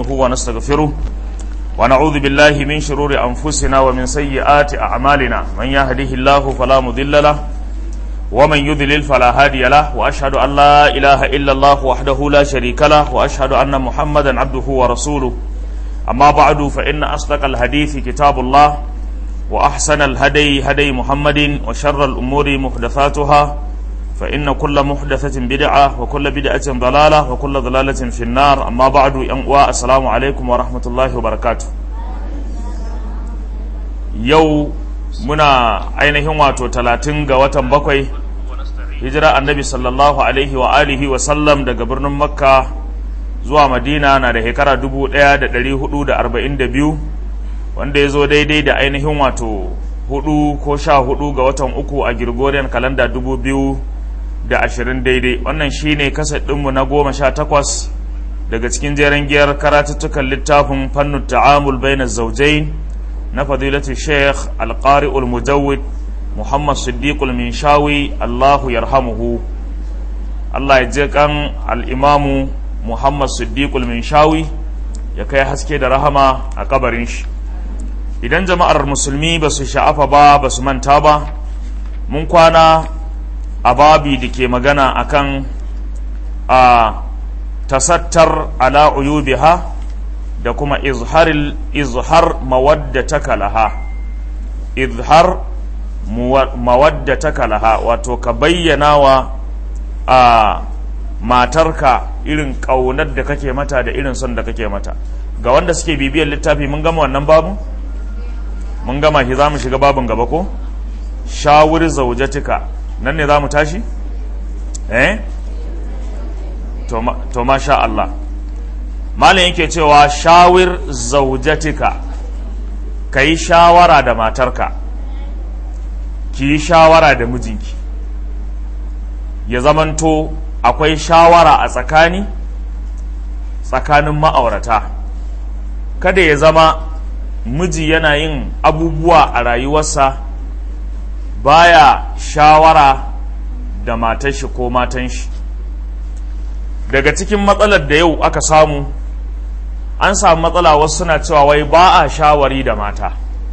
ونستعينه ونستغفره ونعوذ بالله من شرور أنفسنا ومن سيئات أعمالنا من يهده الله فلا مضل له ومن يضلل فلا هادي له وأشهد أن لا إله إلا الله وحده لا شريك له وأشهد أن محمدا عبده ورسوله أما بعد فإن أصدق الحديث كتاب الله وأحسن الهدي هدي محمد وشر الأمور محدثاتها فإن كل محدثة بدعة وكل بدعة ضلالة وكل ضلالة في النار أما بعد ينقوى السلام عليكم ورحمة الله وبركاته يو منا ainihin wato talatin ga watan bakwai hijira annabi sallallahu alaihi wa alihi wa sallam daga birnin makka zuwa madina na da shekara dubu ɗaya da ɗari hudu da arba'in da biyu wanda ya zo daidai da ainihin wato hudu ko sha hudu ga watan uku a Gregorian kalanda dubu biyu da ashirin daidai wannan shine kasar ɗinmu na goma sha takwas daga cikin jeren giyar karatuttukan littafin fannin ta'amul bainar zaujai na fadilatu sheikh alƙari'ul mujawid muhammad siddiqul minshawi allahu yarhamuhu allah ya je kan al'imamu muhammad siddiqul minshawi ya kai haske da rahama a kabarin shi idan jama'ar musulmi ba su sha'afa ba ba su manta ba mun kwana a babi da ke magana akan a tasattar ala uyubiha da kuma izharil izhar mawaddataka laha izhar mawaddataka laha wato ka bayyana wa a matarka irin ƙaunar da kake mata da irin son da kake mata ga wanda suke bibiyar littafi mun gama wannan babu mun gama shi za mu shiga babin gaba ko shawur zaujatika nan ne za mu tashi eh to masha Allah malin yake cewa shawir zaujatika ka yi shawara da matarka ki yi shawara da mijinki ya zamanto akwai shawara a tsakani tsakanin ma'aurata kada ya zama miji yana yin abubuwa a rayuwarsa baya shawara da matan shi ko matan shi daga cikin matsalar da yau aka samu an samu matsala wasu suna cewa wai ba a shawari da mata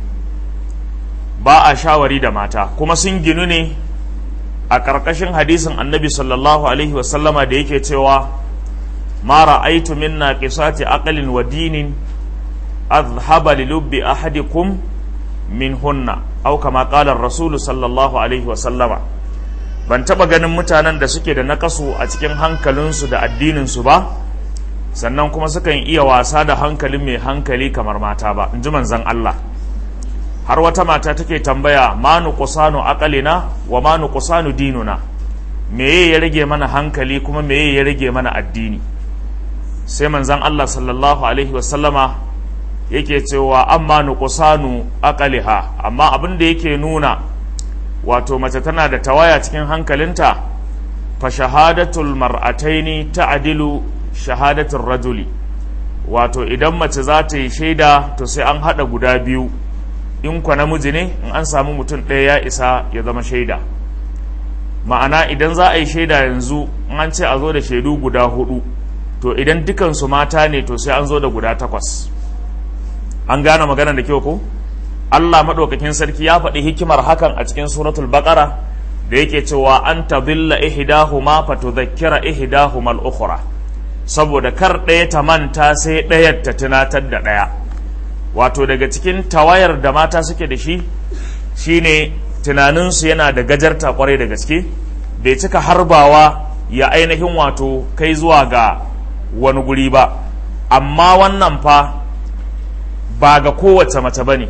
ba a shawari da mata kuma sun ginu ne a ƙarƙashin hadisin annabi sallallahu alaihi wasallama da yake cewa ma ra'aitu min naqisati aqlin wa dinin azhaba li lubbi ahadikum min hunna au kama qala rasulu sallallahu alaihi wasallama ban taba ganin mutanen da suke da nakasu a cikin hankalinsu da addininsu ba sannan kuma sukan iya wasa da hankalin mai hankali kamar mata ba in ji manzan Allah har wata mata take tambaya ma nuqsanu aqalina wa ma nuqsanu dinuna meye ya rage mana hankali kuma meye ya rage mana addini sai manzan Allah sallallahu alaihi wasallama yake cewa amma nuqsanu aqaliha amma abin da yake nuna wato mace tana da tawaya cikin hankalinta fa shahadatul mar'ataini ta'dilu shahadatul rajuli wato idan mace za ta yi shaida to sai an hada guda biyu in kwa namiji ne in an samu mutum ɗaya ya isa ya zama shaida ma'ana idan za a yi shaida yanzu in an ce a zo da shaidu guda hudu to idan dukansu mata ne to sai an zo da guda takwas an gane magana da kyau ko Allah maɗaukakin sarki ya faɗi hikimar hakan a cikin suratul baqara da yake cewa an tadilla ihdahuma fatudhakkira ihdahuma al-ukhra saboda kar ɗaya ta manta sai ɗayar ta tunatar da ɗaya wato daga cikin tawayar da mata suke da shi shine tunaninsu yana da gajarta kwarai da gaske bai cika harbawa ya ainihin wato kai zuwa ga wani guri ba amma wannan fa ba ga kowace mace ba ne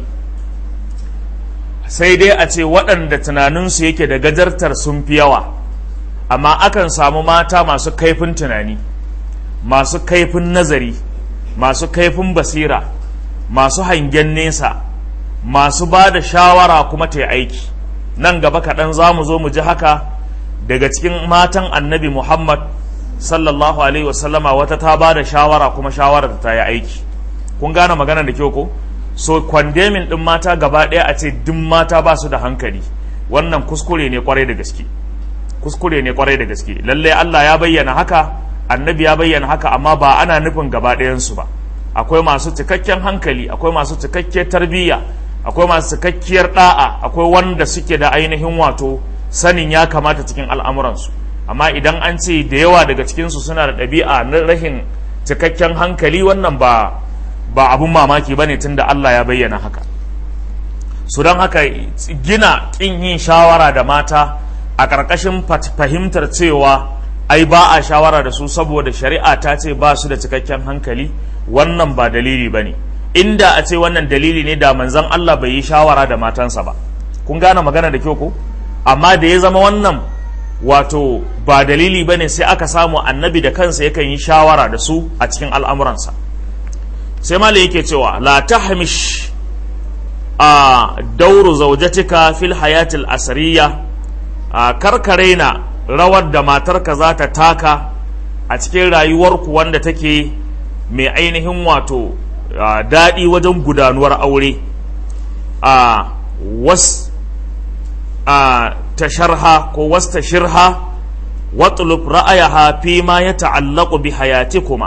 sai dai a ce waɗanda tunaninsu yake da gajartar sun fi yawa amma akan samu mata masu kaifin tunani masu kaifin nazari masu kaifin basira masu hangen nesa masu ba da shawara kuma ta aiki nan gaba kaɗan za mu zo mu ji haka daga cikin matan annabi muhammad sallallahu alaihi wasallama wata ta ba da shawara kuma shawara ta yi aiki kun gane magana da kyau ko so kwandemin din mata gaba ɗaya a ce duk mata ba su da hankali wannan kuskure ne kwarai da gaske kuskure ne kwarai da gaske lallai Allah ya bayyana haka annabi ya bayyana haka amma ba ana nufin gaba ɗayansu ba akwai masu cikakken hankali akwai masu cikakkiyar tarbiyya akwai masu cikakkiyar da'a akwai wanda suke da ainihin wato sanin ya kamata cikin al'amuransu amma idan an ce da yawa daga cikinsu suna da ɗabi'a na rahin cikakken hankali wannan ba ba abun mamaki ba ne tun da Allah ya bayyana haka su don haka gina ƙin yin shawara da mata a ƙarƙashin fahimtar cewa ai ba a shawara da su saboda shari'a ta ce ba su da cikakken hankali wannan ba dalili ba ne inda a ce wannan dalili ne da manzon Allah bai yi shawara da matansa ba kun gane magana da kyau ko amma da ya zama wannan wato ba dalili ba ne sai aka samu annabi da kansa yakan yi shawara da su a cikin al'amuransa sai malai yake cewa la tahmish a dauru zaujatika fil hayatil asariya a karkare na rawar da matarka za ta taka a cikin rayuwarku wanda take mai ainihin wato daɗi wajen gudanuwar aure a was a tasharha ko was tashirha watlub ra'ayaha fi ma ya ta'allaqu bi hayatikuma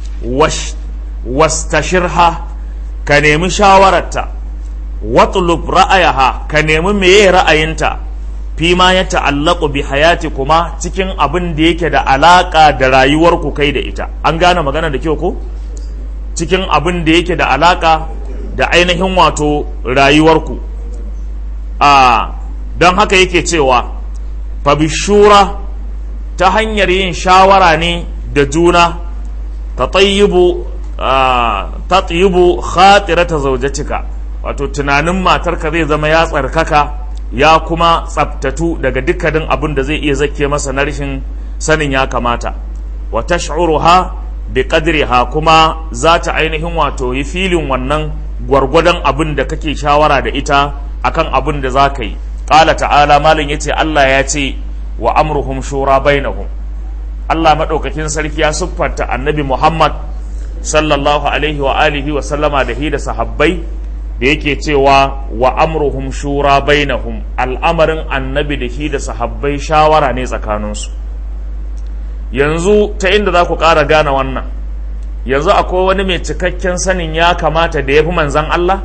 was tashirha ka nemi shawararta watlub ra'ayaha ka nemi meye ra'ayinta fi ma ya ta'allaku bi hayati kuma cikin abin da yake da alaka da rayuwarku kai da ita an gane magana da kyau ko cikin abin da yake da alaka da ainihin wato rayuwarku a don haka yake cewa fa bishura ta hanyar yin shawara ne da juna ta tayyibu ta tayyibu khatirata zaujatika wato tunanin matarka zai zama ya tsarkaka ya kuma tsabtatu daga dukkanin abin da zai iya zake masa na rashin sanin ya kamata wa tash'uruha bi qadriha kuma za ta ainihin wato yi filin wannan gwargwadon abin da kake shawara da ita akan abin da za ka yi qala ta'ala malin yace Allah ya ce wa amruhum shura bainahum Allah madaukakin sarki ya siffanta annabi Muhammad sallallahu alaihi wa alihi wa sallama da hi da sahabbai da yake cewa wa amruhum shura bainahum al'amarin annabi da shi da sahabbai shawara ne tsakaninsu yanzu ta inda za ku ƙara gane wannan yanzu akwai wani mai cikakken sanin ya kamata da ya fi manzan Allah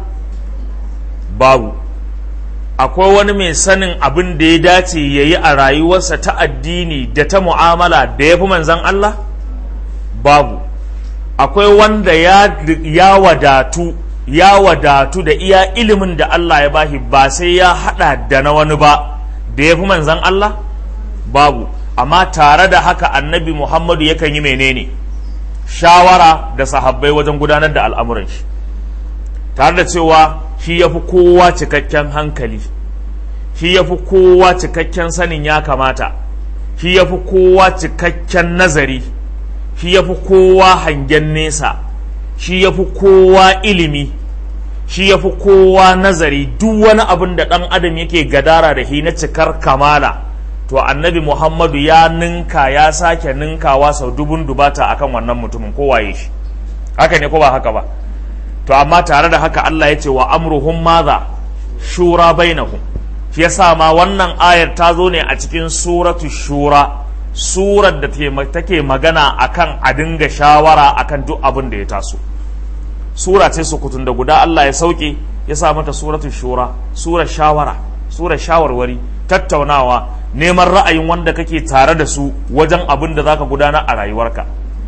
babu akwai wani mai sanin abin da ya dace ya yi a rayuwarsa ta addini da ta mu'amala da ya fi manzan Allah babu akwai wanda ya wadatu ya wadatu da iya ilimin da Allah ya bashi ba sai ya hada da na wani ba da ya fi manzan Allah babu amma tare da haka annabi Muhammadu yakan yi menene shawara da sahabbai wajen gudanar da al'amuran shi tare da cewa shi ya fi kowa cikakken hankali shi ya fi kowa cikakken sanin ya kamata shi ya fi kowa cikakken nazari shi ya fi kowa hangen nesa shi ya fi kowa ilimi shi ya fi kowa nazari duk wani abin da ɗan adam yake gadara da shi na cikar kamala to annabi muhammadu ya ninka ya sake ninkawa sau dubun dubata akan wannan mutumin kowaye shi haka ne ko ba haka ba to amma tare da haka Allah ya ce wa amruhum maza shura bainahum shi yasa ma wannan ayar ta zo ne a cikin suratu shura surar da take magana akan a dinga shawara akan duk abin da ya taso sura ce sukutun da guda Allah ya sauke ya sa mata suratu shura surar shawara surar shawarwari tattaunawa neman ra'ayin wanda kake tare da su wajen abin da zaka gudanar a rayuwarka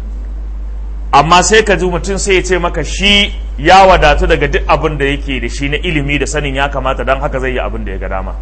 amma sai ka ji mutum sai ya ce maka shi ya wadatu daga duk abin da yake da shi na ilimi da sanin ya kamata don haka zai yi abin da ya ga dama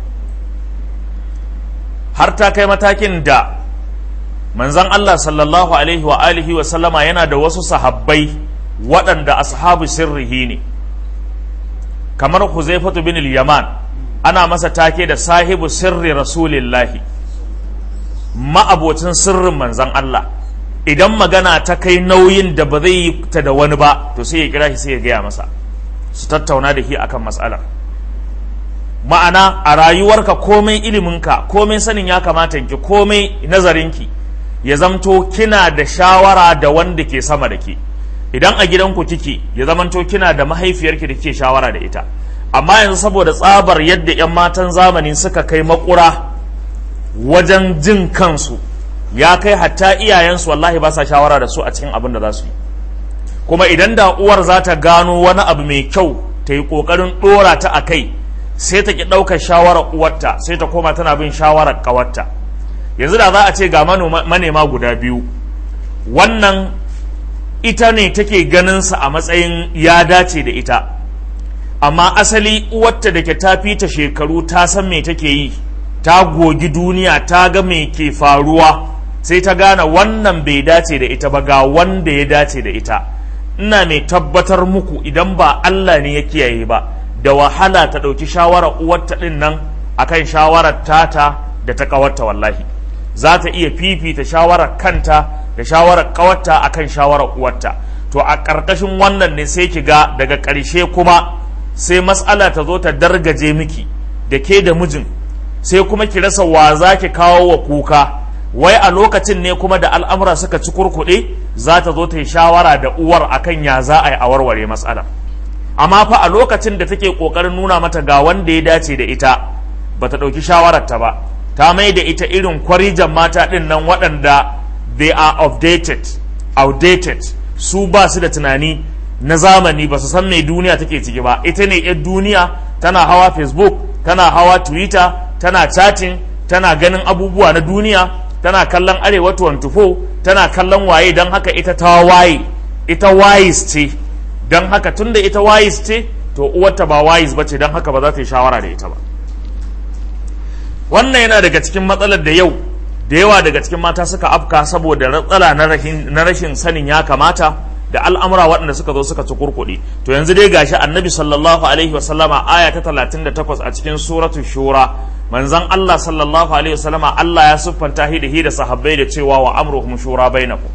har ta kai matakin da manzan Allah sallallahu alaihi wa alihi wa sallama yana da wasu sahabbai waɗanda ashabu sirrihi ne kamar Huzaifatu bin yaman ana masa take da sahibu sirri rasulillahi ma'abocin sirrin manzan Allah idan magana ta kai nauyin da ba zai yi ta da wani ba to sai ya kira shi sai ya gaya masa su tattauna da shi akan matsalar ma'ana a rayuwarka komai iliminka komai sanin ya kamata ki komai nazarinki ya zamto kina da shawara da wanda ke sama da ke idan a gidanku kike ya zamanto kina da mahaifiyarki da ke shawara da ita amma yanzu saboda tsabar yadda 'yan matan zamani suka kai makura wajen jin kansu ya kai hatta iyayensu wallahi ba sa shawara da su a cikin abin da za su yi kuma idan da uwar za ta gano wani abu mai kyau ta yi ƙoƙarin ɗora ta a kai sai ta ki ɗaukar shawarar uwarta sai ta koma tana bin shawarar ƙawarta yanzu da za a ce ga manema guda biyu wannan ita ne take ganinsa a matsayin ya dace da ita amma asali uwarta da ke ta fita shekaru ta san me take yi ta gogi duniya ta ga me ke faruwa sai ta gane wannan bai dace da ita ba ga wanda ya dace da ita ina mai tabbatar muku idan ba Allah ne ya kiyaye ba da wahala ta ɗauki shawarar uwarta ɗin nan akan shawarar tata da ta ƙawarta wallahi za ta iya fifita shawarar kanta da shawarar ƙawarta akan shawarar uwarta to a ƙarƙashin wannan ne sai ki ga daga ƙarshe kuma sai matsala ta zo ta dargaje miki da ke da mijin sai kuma ki rasa wa za ki kawo wa kuka wai a lokacin ne kuma da al'amura suka ci kurkuɗe za ta zo ta yi shawara da uwar akan ya za a yi a warware matsala amma fa a lokacin da take ƙoƙarin nuna mata ga wanda ya dace da ita ba ta ɗauki shawararta ba ta mai da ita irin kwarijan mata ɗin nan waɗanda they are outdated outdated su ba su da tunani na zamani ba su san mai duniya take ciki ba ita ne yar duniya tana hawa facebook tana hawa twitter tana chatting tana ganin abubuwa na duniya tana kallon arewa 24 tana kallon waye don haka ita ta waye ita wise ce don haka tunda ita wise ce to uwarta ba wise ba ce don haka ba za ta yi shawara da ita ba wannan yana daga cikin matsalar da yau da yawa daga cikin mata suka afka saboda matsala na rashin sanin ya kamata da al'amura waɗanda suka zo suka ci kurkuɗi to yanzu dai gashi annabi sallallahu alaihi wasallama aya ta 38 a cikin suratu shura manzon Allah sallallahu alaihi wasallama Allah ya siffanta shi da hi da sahabbai da cewa wa amruhum shura bainakum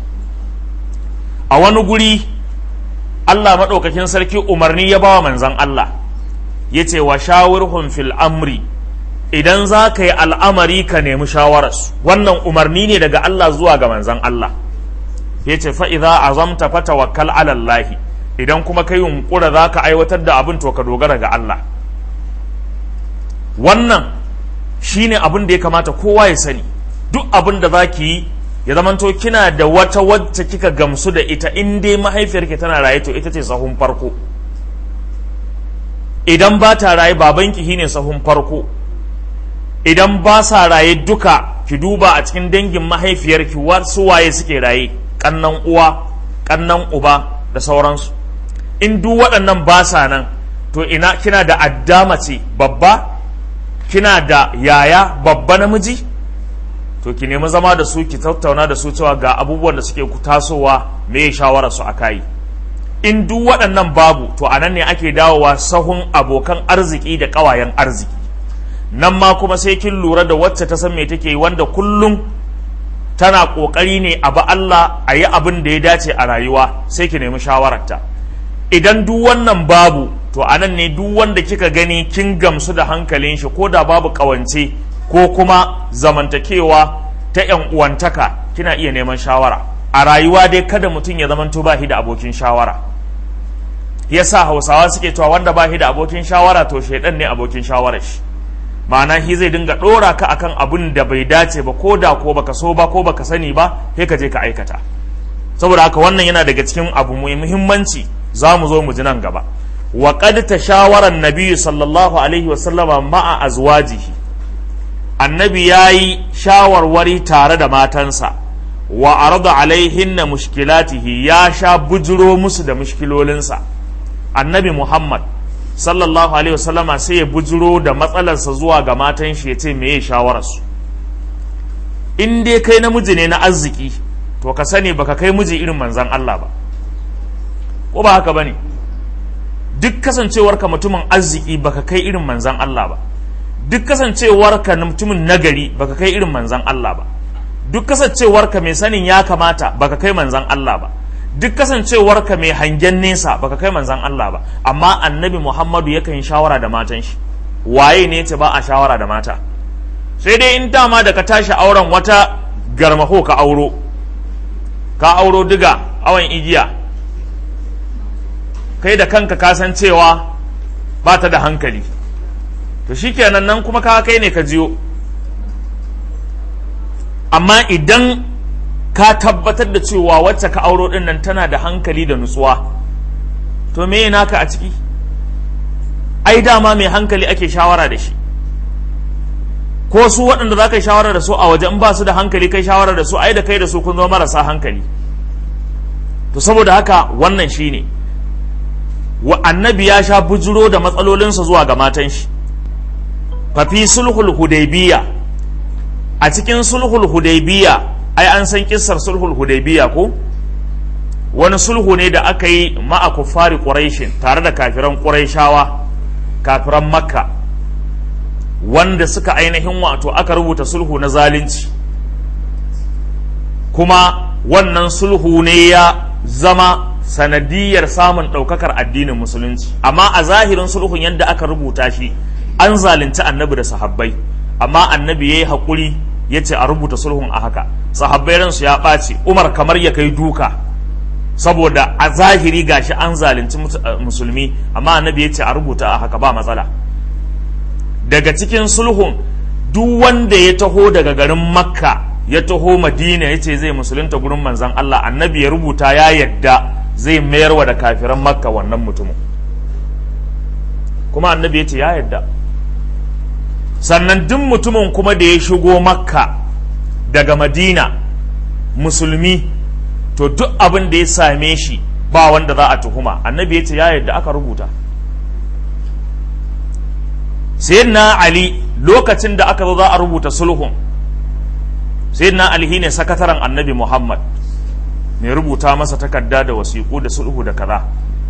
a wani guri Allah madaukakin sarki umarni ya bawa manzon Allah yace wa shawirhum fil amri idan za ka yi al'amari ka nemi shawararsu wannan umarni ne daga Allah zuwa ga manzon Allah ya ce fa'iza azamta fata wakal alallahi idan kuma ka yunkura za ka aiwatar da abin to ka dogara ga Allah wannan shi ne abin da ya kamata kowa ya sani duk abin da za ki yi ya zamanto kina da wata wacce kika gamsu da ita in dai mahaifiyarki tana raye to ita ce sahun farko idan ba ta raye babanki shine sahun farko idan ba sa raye duka ki duba a cikin dangin mahaifiyarki wasu waye suke raye kannan uwa kannan uba da sauransu in duk waɗannan ba sa nan to ina kina da addama ce babba kina da yaya babba namiji to ki nemi zama da su ki tattauna da su cewa ga abubuwan da suke tasowa me shawara su a kai in duk waɗannan babu to a nan ne ake dawowa sahun abokan arziki da ƙawayen arziki nan ma kuma sai kin lura da wacce ta san me take wanda kullum tana ƙoƙari ne a ba Allah a yi abin da ya dace a rayuwa sai ki nemi shawararta idan duk wannan babu to a nan ne duk wanda kika gani kin gamsu da hankalin shi ko da babu ƙawance ko kuma zamantakewa ta ‘yan uwantaka kina iya neman shawara a rayuwa dai kada mutum ya zamanto ba shi da abokin shawara yasa hausawa suke cewa wanda ba shi da abokin shawara to shaidan ne abokin shawarar shi ma'ana shi zai dinga ɗora ka akan abin da bai dace ba ko da ko baka so ba ko baka sani ba sai ka je ka aikata saboda haka wannan yana daga cikin abu mai muhimmanci za mu zo mu ji nan gaba wa qad tashawara an-nabi sallallahu alaihi wa sallama ma'a azwajihi annabi yayi shawarwari tare da matansa wa arada alaihinna mushkilatihi ya sha bujiro musu da mushkilolinsa annabi muhammad sallallahu alaihi wasallama sai ya bujiro da matsalarsa zuwa ga matan shi ya ce meye shawararsu in dai kai namiji ne na arziki to ka sani baka kai miji irin manzan Allah ba ko ba haka bane duk kasancewarka mutumin arziki baka kai irin manzan Allah ba duk kasancewarka mutumin nagari baka kai irin manzan Allah ba duk kasancewarka mai sanin ya kamata baka kai manzan Allah ba duk kasancewarka mai hangen nesa baka kai manzan Allah ba amma annabi Muhammadu yakan yi shawara da matan shi waye ne ce ba a shawara da mata sai dai in dama da ka tashi auren wata garmaho ka auro ka auro diga awon igiya kai da kanka ka san cewa ba ta da hankali to shikenan nan kuma ka kai ne ka jiyo amma idan ka tabbatar da cewa wacce ka auro din nan tana da hankali da nutsuwa to me naka a ciki ai dama mai hankali ake shawara da shi ko su waɗanda za ka yi shawara da su a waje in ba su da hankali kai shawara da su ai da kai da su kun zama marasa hankali to saboda haka wannan shine wa annabi ya sha bujiro da matsalolinsa zuwa ga matan shi fafi sulhul hudaybiya a cikin sulhul hudaybiya ai an san kissar sulhul hudaybiya ko wani sulhu ne da aka yi ma'a kuffari quraishin tare da kafiran quraishawa kafiran makka wanda suka ainihin wato aka rubuta sulhu na zalunci kuma wannan sulhu ne ya zama sanadiyar samun ɗaukakar addinin musulunci amma a zahirin sulhun yadda aka rubuta shi an zalunci annabi da sahabbai amma annabi ya yi haƙuri ya ce a rubuta sulhun a haka sahabbai ransu ya ɓaci umar kamar ya kai duka saboda a zahiri gashi an zalunci musulmi amma annabi ya ce a rubuta a haka ba matsala daga cikin sulhun duk wanda ya taho daga garin makka ya taho madina ya ce zai musulunta gurin manzan allah annabi ya rubuta ya yadda zai mayarwa da kafiran makka wannan mutumin kuma annabi ya ce ya yadda sannan duk mutumin kuma da ya shigo makka daga madina musulmi to duk abin da ya same shi ba wanda za a tuhuma annabi ya ce ya yadda aka rubuta sayyidina ali lokacin da aka zo za a rubuta sulhun sayyidina ali ne sakataren annabi muhammad mai rubuta masa takarda da wasiƙu da sulhu da kaza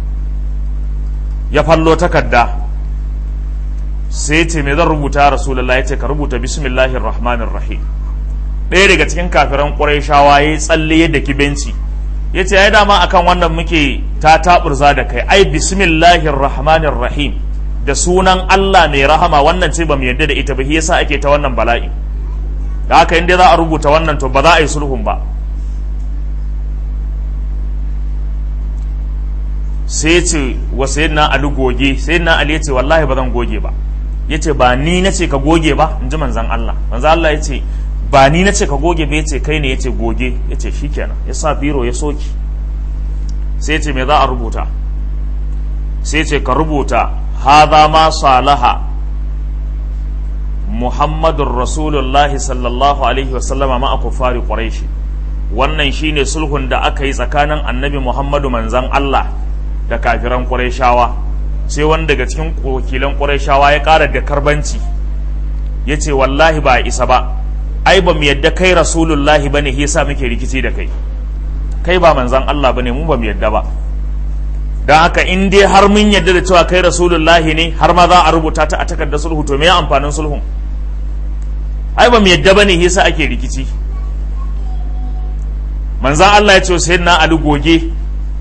ya fallo takarda sai ce me zan rubuta rasulullah ya ce ka rubuta bismillahir rahmanir rahim ɗaya daga cikin kafiran ƙurayshawa ya yi tsalle yadda kibenci ya ce ya dama akan wannan muke ta taɓurza da kai ai bismillahir rahmanir rahim da sunan Allah mai rahama wannan ce ba mu yarda da ita ba yasa ake ta wannan bala'i da haka inda za a rubuta wannan to ba za a yi sulhun ba sai ce wa sayyidina Ali goge sayyidina Ali yace wallahi ba zan goge ba yace ba ni nace ka goge ba in ji manzon Allah manzon Allah yace ba ni nace ka goge ba yace kai ne yace goge yace shikenan ya sa biro ya soki sai yace me za a rubuta sai yace ka rubuta hadha ma salaha muhammadur rasulullahi sallallahu alaihi wasallama ma kufari quraishi wannan shine sulhun da aka yi tsakanin annabi muhammadu manzan Allah da kafiran qurayshawa sai wani daga cikin wakilan qurayshawa ya ƙara da karbanci ya ce wallahi ba isa ba ai ba mu yadda kai rasulullahi ba ne yasa muke rikici da kai kai ba manzan Allah ba ne mu ba mu yadda ba don haka in dai har mun yadda da cewa kai rasulullahi ne har ma za a rubuta ta a takardar sulhu to me ya amfanin sulhun ai ba mu yadda ba ne yasa ake rikici manzan Allah ya ce sai na Ali goge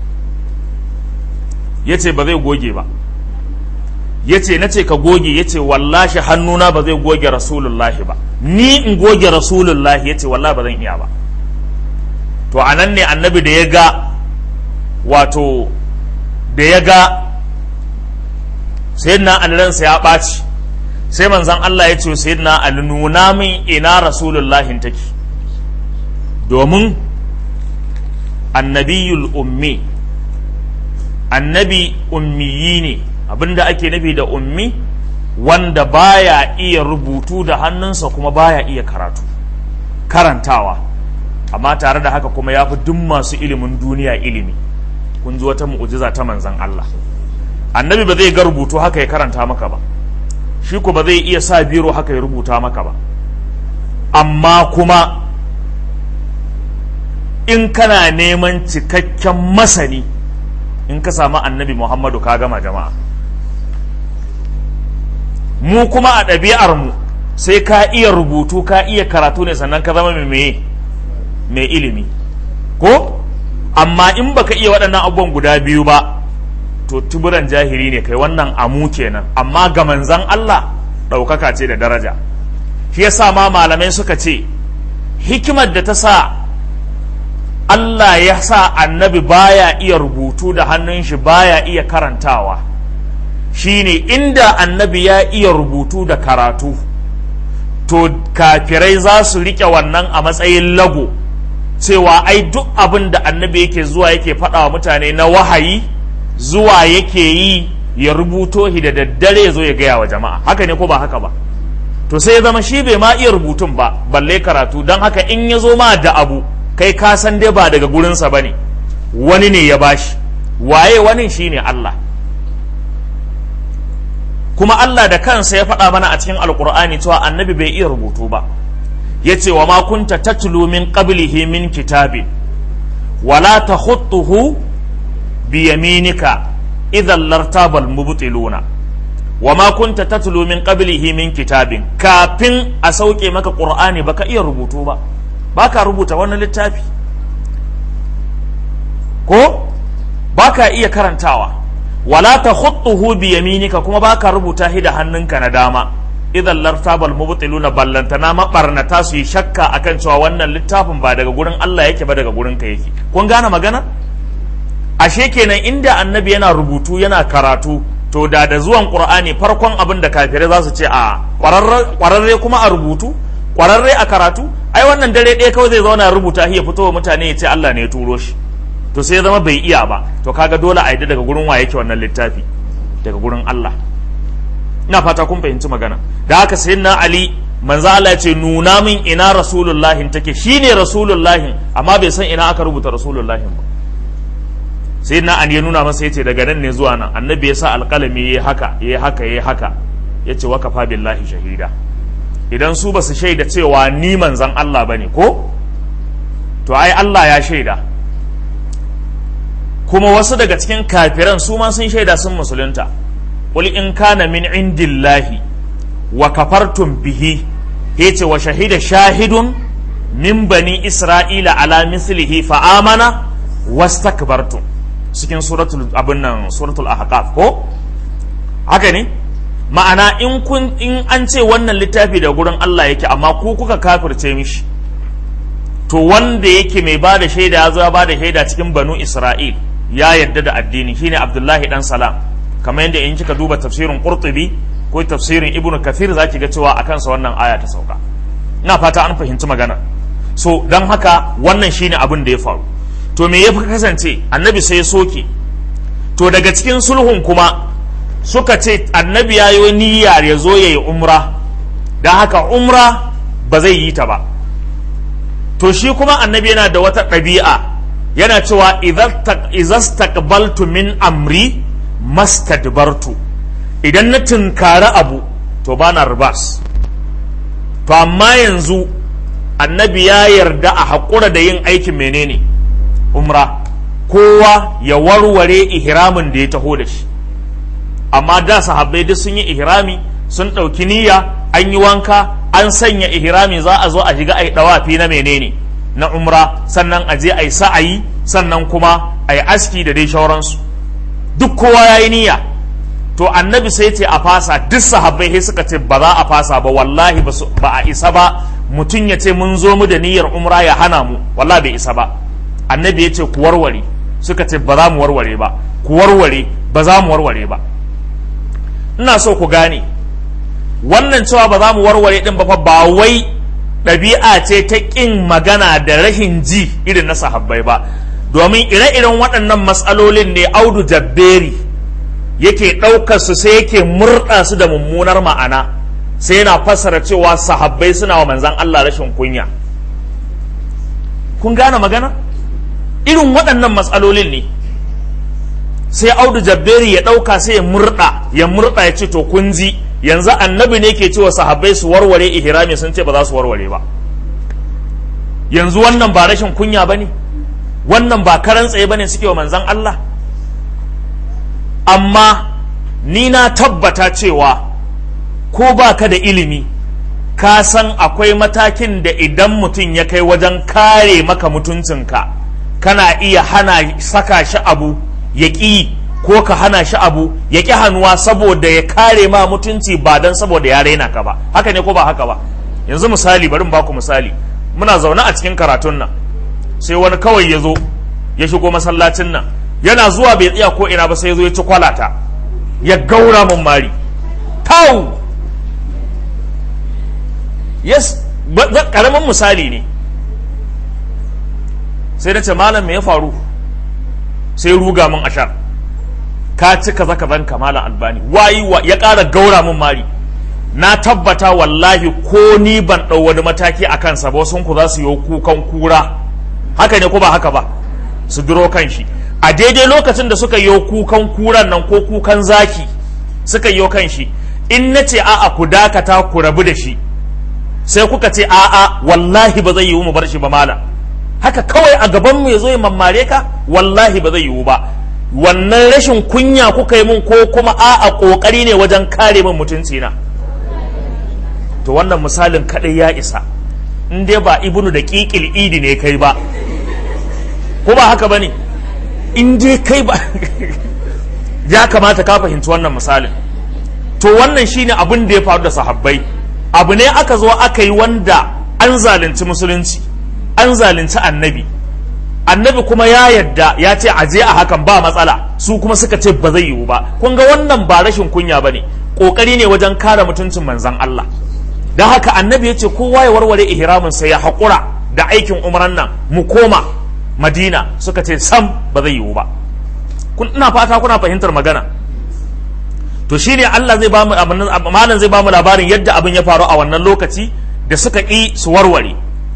ya ce ba zai goge ba ya ce na ce ka goge ya ce wallashi hannuna ba zai goge rasulullahi ba ni in goge rasulullahi ya ce wallahi ba zan iya ba to a nan ne annabi da ya ga wato da ya ga sayyidina ali ransa ya ɓaci sai manzan Allah ya ce sayyidina ali nuna min ina rasulullahin take domin annabiyul ummi annabi ummiyi ne abinda ake nufi da ummi wanda baya iya rubutu da hannunsa kuma baya iya karatu karantawa amma tare da haka kuma ya fi duk masu ilimin duniya ilimi kun ji wata mu'ujiza ta manzan Allah annabi ba zai ga rubutu haka ya karanta maka ba shi ko ba zai iya sa biro haka ya rubuta maka ba amma kuma in kana neman cikakken masani in ka samu annabi muhammadu ka gama jama'a mu kuma a ɗabi'ar mu sai ka iya rubutu ka iya karatu ne sannan ka zama mai mai ilimi ko amma in baka iya waɗannan abubuwan guda biyu ba to tuburan jahiri ne kai wannan amu kenan amma ga manzan Allah ɗaukaka ce da daraja shi yasa ma malamai suka ce hikimar da ta sa Allah ya sa annabi baya iya rubutu da hannun shi baya iya karantawa shine inda annabi ya iya rubutu da karatu to kafirai za su riƙe wannan a matsayin lago cewa ai duk abin da annabi yake zuwa yake faɗa wa mutane na wahayi zuwa yake yi ya rubuto shi da daddare ya zo ya gaya wa jama'a haka ne ko ba haka ba to sai ya zama shi bai ma iya rubutun ba balle karatu don haka in ya zo ma da abu kai ka san dai ba daga gurinsa ba ne wani ne ya bashi waye wani shi ne Allah kuma Allah da kansa ya faɗa mana a cikin alkur'ani cewa annabi bai iya rubutu ba ya ce wa ma kunta tatlu min qablihi min kitabin wala takhutuhu bi yaminika idan lartabal mubtiluna wa ma kunta tatlu min qablihi min kitabin kafin a sauke maka qur'ani baka iya rubutu ba baka rubuta wani littafi ko baka iya karantawa wala takhutuhu bi yaminika kuma baka rubuta shi da hannunka na dama idan lartabal mubtiluna ballantana mabarnata su yi shakka akan cewa wannan littafin ba daga gurin Allah yake ba daga gurin ka yake kun gane magana ashe kenan inda annabi yana rubutu yana karatu to da da zuwan qur'ani farkon abin da kafirai za su ce a kwararre kuma a rubutu kwararre a karatu ai wannan dare ɗaya kawai zai zauna rubuta ya fito wa mutane ya ce Allah ne ya turo shi to sai ya zama bai iya ba to kaga dole a yi daga gurin wa yake wannan littafi daga gurin Allah ina fata kun fahimci magana da haka sai na Ali manzo Allah ya ce nuna min ina rasulullahin take shine rasulullahin amma bai san ina aka rubuta rasulullahin ba sai na an ya nuna masa yace daga nan ne zuwa nan annabi ya sa alƙalami yayi haka yayi haka yayi haka yace wa kafa billahi shahida idan su basu shaida cewa ni manzan Allah bane ko to ai Allah ya shaida kuma wasu daga cikin kafiran su ma sun shaida sun musulunta qul in kana min indillahi wa kafartum bihi yace wa shahida shahidun min bani isra'ila ala mislihi fa amana wastakbartum cikin suratul abin nan suratul ahqaf ko haka ne ma'ana in kun in an ce wannan littafi da gurin Allah yake amma ku kuka kafirce mishi to wanda yake mai bada shaida ya zo ya bada shaida cikin banu Isra'il ya yarda da addini shine Abdullahi dan Salam kamar yadda in kika duba tafsirin Qurtubi ko tafsirin Ibn Kathir zaki ga cewa akan sa wannan aya ta sauka ina fata an fahimci magana so dan haka wannan shine abin da ya faru to me ya fi kasance annabi sai ya soke to daga cikin sulhun kuma suka ce annabi ya yi niyyar ya zo ya yi umra don haka umra ba zai yi ta ba to shi kuma annabi yana da wata ɗabi'a yana cewa izastaqbaltu min amri mastadbartu idan na tunkari abu to ba na ribas to amma yanzu annabi ya yarda a haƙura da yin aikin menene umra kowa ya warware ihramin da ya taho da shi amma da sahabbai duk sun yi ihrami sun ɗauki niyya an yi wanka an sanya ihrami za a zo a shiga a yi ɗawafi na menene na umra sannan a je a yi sa'ayi sannan kuma a yi aski da dai shauransu duk kowa ya yi niyya to annabi sai ce a fasa duk sahabbai sai suka ce ba za a fasa ba wallahi ba a isa ba mutum ya ce mun zo mu da niyyar umra ya hana mu wallahi bai isa ba annabi ya ce ku warware suka ce ba za mu warware ba ku warware ba za mu warware ba ina so ku gane wannan cewa ba za mu warware din ba fa ba wai ɗabi'a ce ta ƙin magana da rashin ji irin na sahabbai ba domin ire-iren waɗannan matsalolin ne audu jabberi yake ɗaukar su sai yake murɗa su da mummunar ma'ana sai yana fassara cewa sahabbai suna wa manzan Allah rashin kunya kun gane magana irin waɗannan matsalolin ne sai audu jabberi ya ɗauka sai ya murɗa ya murɗa ya ce to kun ji yanzu annabi ne ke cewa sahabbai su warware ihrami sun ce ba za su warware ba yanzu wannan ba rashin kunya ba ne wannan ba karan tsaye ba ne suke wa manzan Allah amma ni na tabbata cewa ko ba ka da ilimi ka san akwai matakin da idan mutum ya kai wajen kare maka mutuncinka kana iya hana saka shi abu ya ƙi ko ka hana shi abu ya ƙi hannuwa saboda ya kare ma mutunci ba don saboda ya raina ka ba haka ne ko ba haka ba yanzu misali bari ba ku misali muna zaune a cikin karatun nan sai wani kawai ya zo ya shigo masallacin nan yana zuwa bai tsaya ko ina ba sai ya zo ya ci kwalata ya gaura mun mari tau yes karamin misali ne sai na ce malam me ya faru sai ruga min ashar ka ci kaza kazan ka malam albani wayi wa ya ƙara gaura min mari na tabbata wallahi ko ni ban ɗau wani mataki a kansa ba sun ku za su yi kukan kura haka ne ko ba haka ba su duro kan shi a daidai lokacin da suka yi kukan kuran nan ko kukan zaki suka yi kan shi in na ce a'a ku dakata ku rabu da shi sai kuka ce a'a wallahi ba zai yiwu mu bar shi ba malam haka kawai a gaban mu ya zo ya mammare ka wallahi ba zai yiwu ba wannan rashin kunya kuka yi mun ko kuma a'a kokari ne wajen kare min mutunci na to wannan misalin kadai ya isa in dai ba ibnu da kikil idi ne kai ba ko ba haka bane in dai kai ba ya kamata ka fahimci wannan misalin to wannan shine abin da ya faru da sahabbai abu ne aka zo aka yi wanda an zalunci musulunci an zalunci annabi annabi kuma ya yadda ya ce aje a hakan ba matsala su kuma suka ce ba zai yiwu ba kun ga wannan ba rashin kunya ba ne ƙoƙari ne wajen kare mutuncin manzan Allah don haka annabi ya ce kowa ya warware ihramin sai ya haƙura da aikin umran nan mu koma madina suka ce sam ba zai yiwu ba ina fata kuna fahimtar magana to shine Allah zai bamu malam zai bamu labarin yadda abin ya faru a wannan lokaci da suka ƙi su warware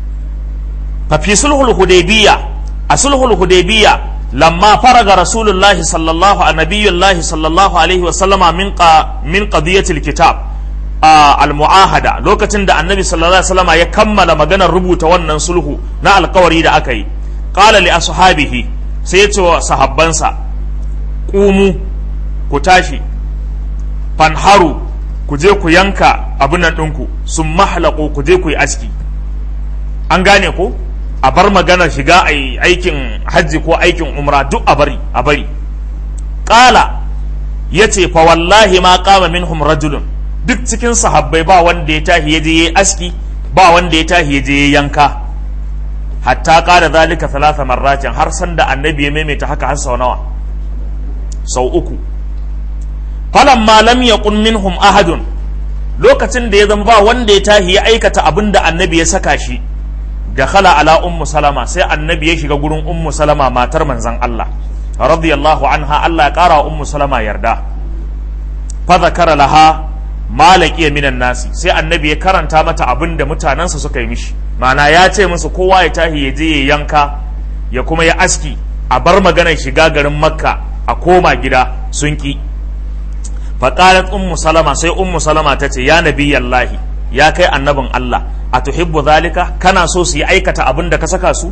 fa fi sulhul hudaybiyya a sulhul hudaybiyya lamma faraga rasulullahi sallallahu a nabiyullahi sallallahu alaihi wa sallama min qa min qadiyatil kitab al muahada lokacin da annabi sallallahu alaihi wasallama ya kammala maganar rubuta wannan sulhu na alkawari da aka yi qala li ashabihi sai ya ce wa sahabbansa qumu ku tashi fanharu ku je ku yanka abin nan ɗinku sun mahlaƙo ku je ku yi aski an gane ko a bar maganar shiga a aikin hajji ko aikin umra duk a bari a bari ƙala ya ce fa wallahi ma kama minhum rajulun duk cikin sahabbai ba wanda ya tahi ya je ya aski ba wanda ya tahi ya je ya yanka hatta ƙara zalika talata marratin har sanda annabi ya maimaita haka har sau nawa sau uku falamma lam yakun minhum ahadun lokacin da ya zama ba wanda ya tahi ya aikata abin da annabi ya saka shi da khala ala ummu salama sai annabi ya shiga gurin ummu salama matar manzon Allah radiyallahu anha Allah ya kara wa ummu salama yarda fa zakara laha malaki minan nasi sai annabi ya karanta mata abin da mutanensa suka yi mishi ma'ana ya ce musu kowa ya tahi ya je ya yanka ya kuma ya aski a bar maganar shiga garin makka a koma gida sun ki faƙalat ummu salama sai ummu salama ta ce ya nabi yallahi ya kai annabin Allah a tuhibbu zalika kana so su yi aikata abin da ka saka su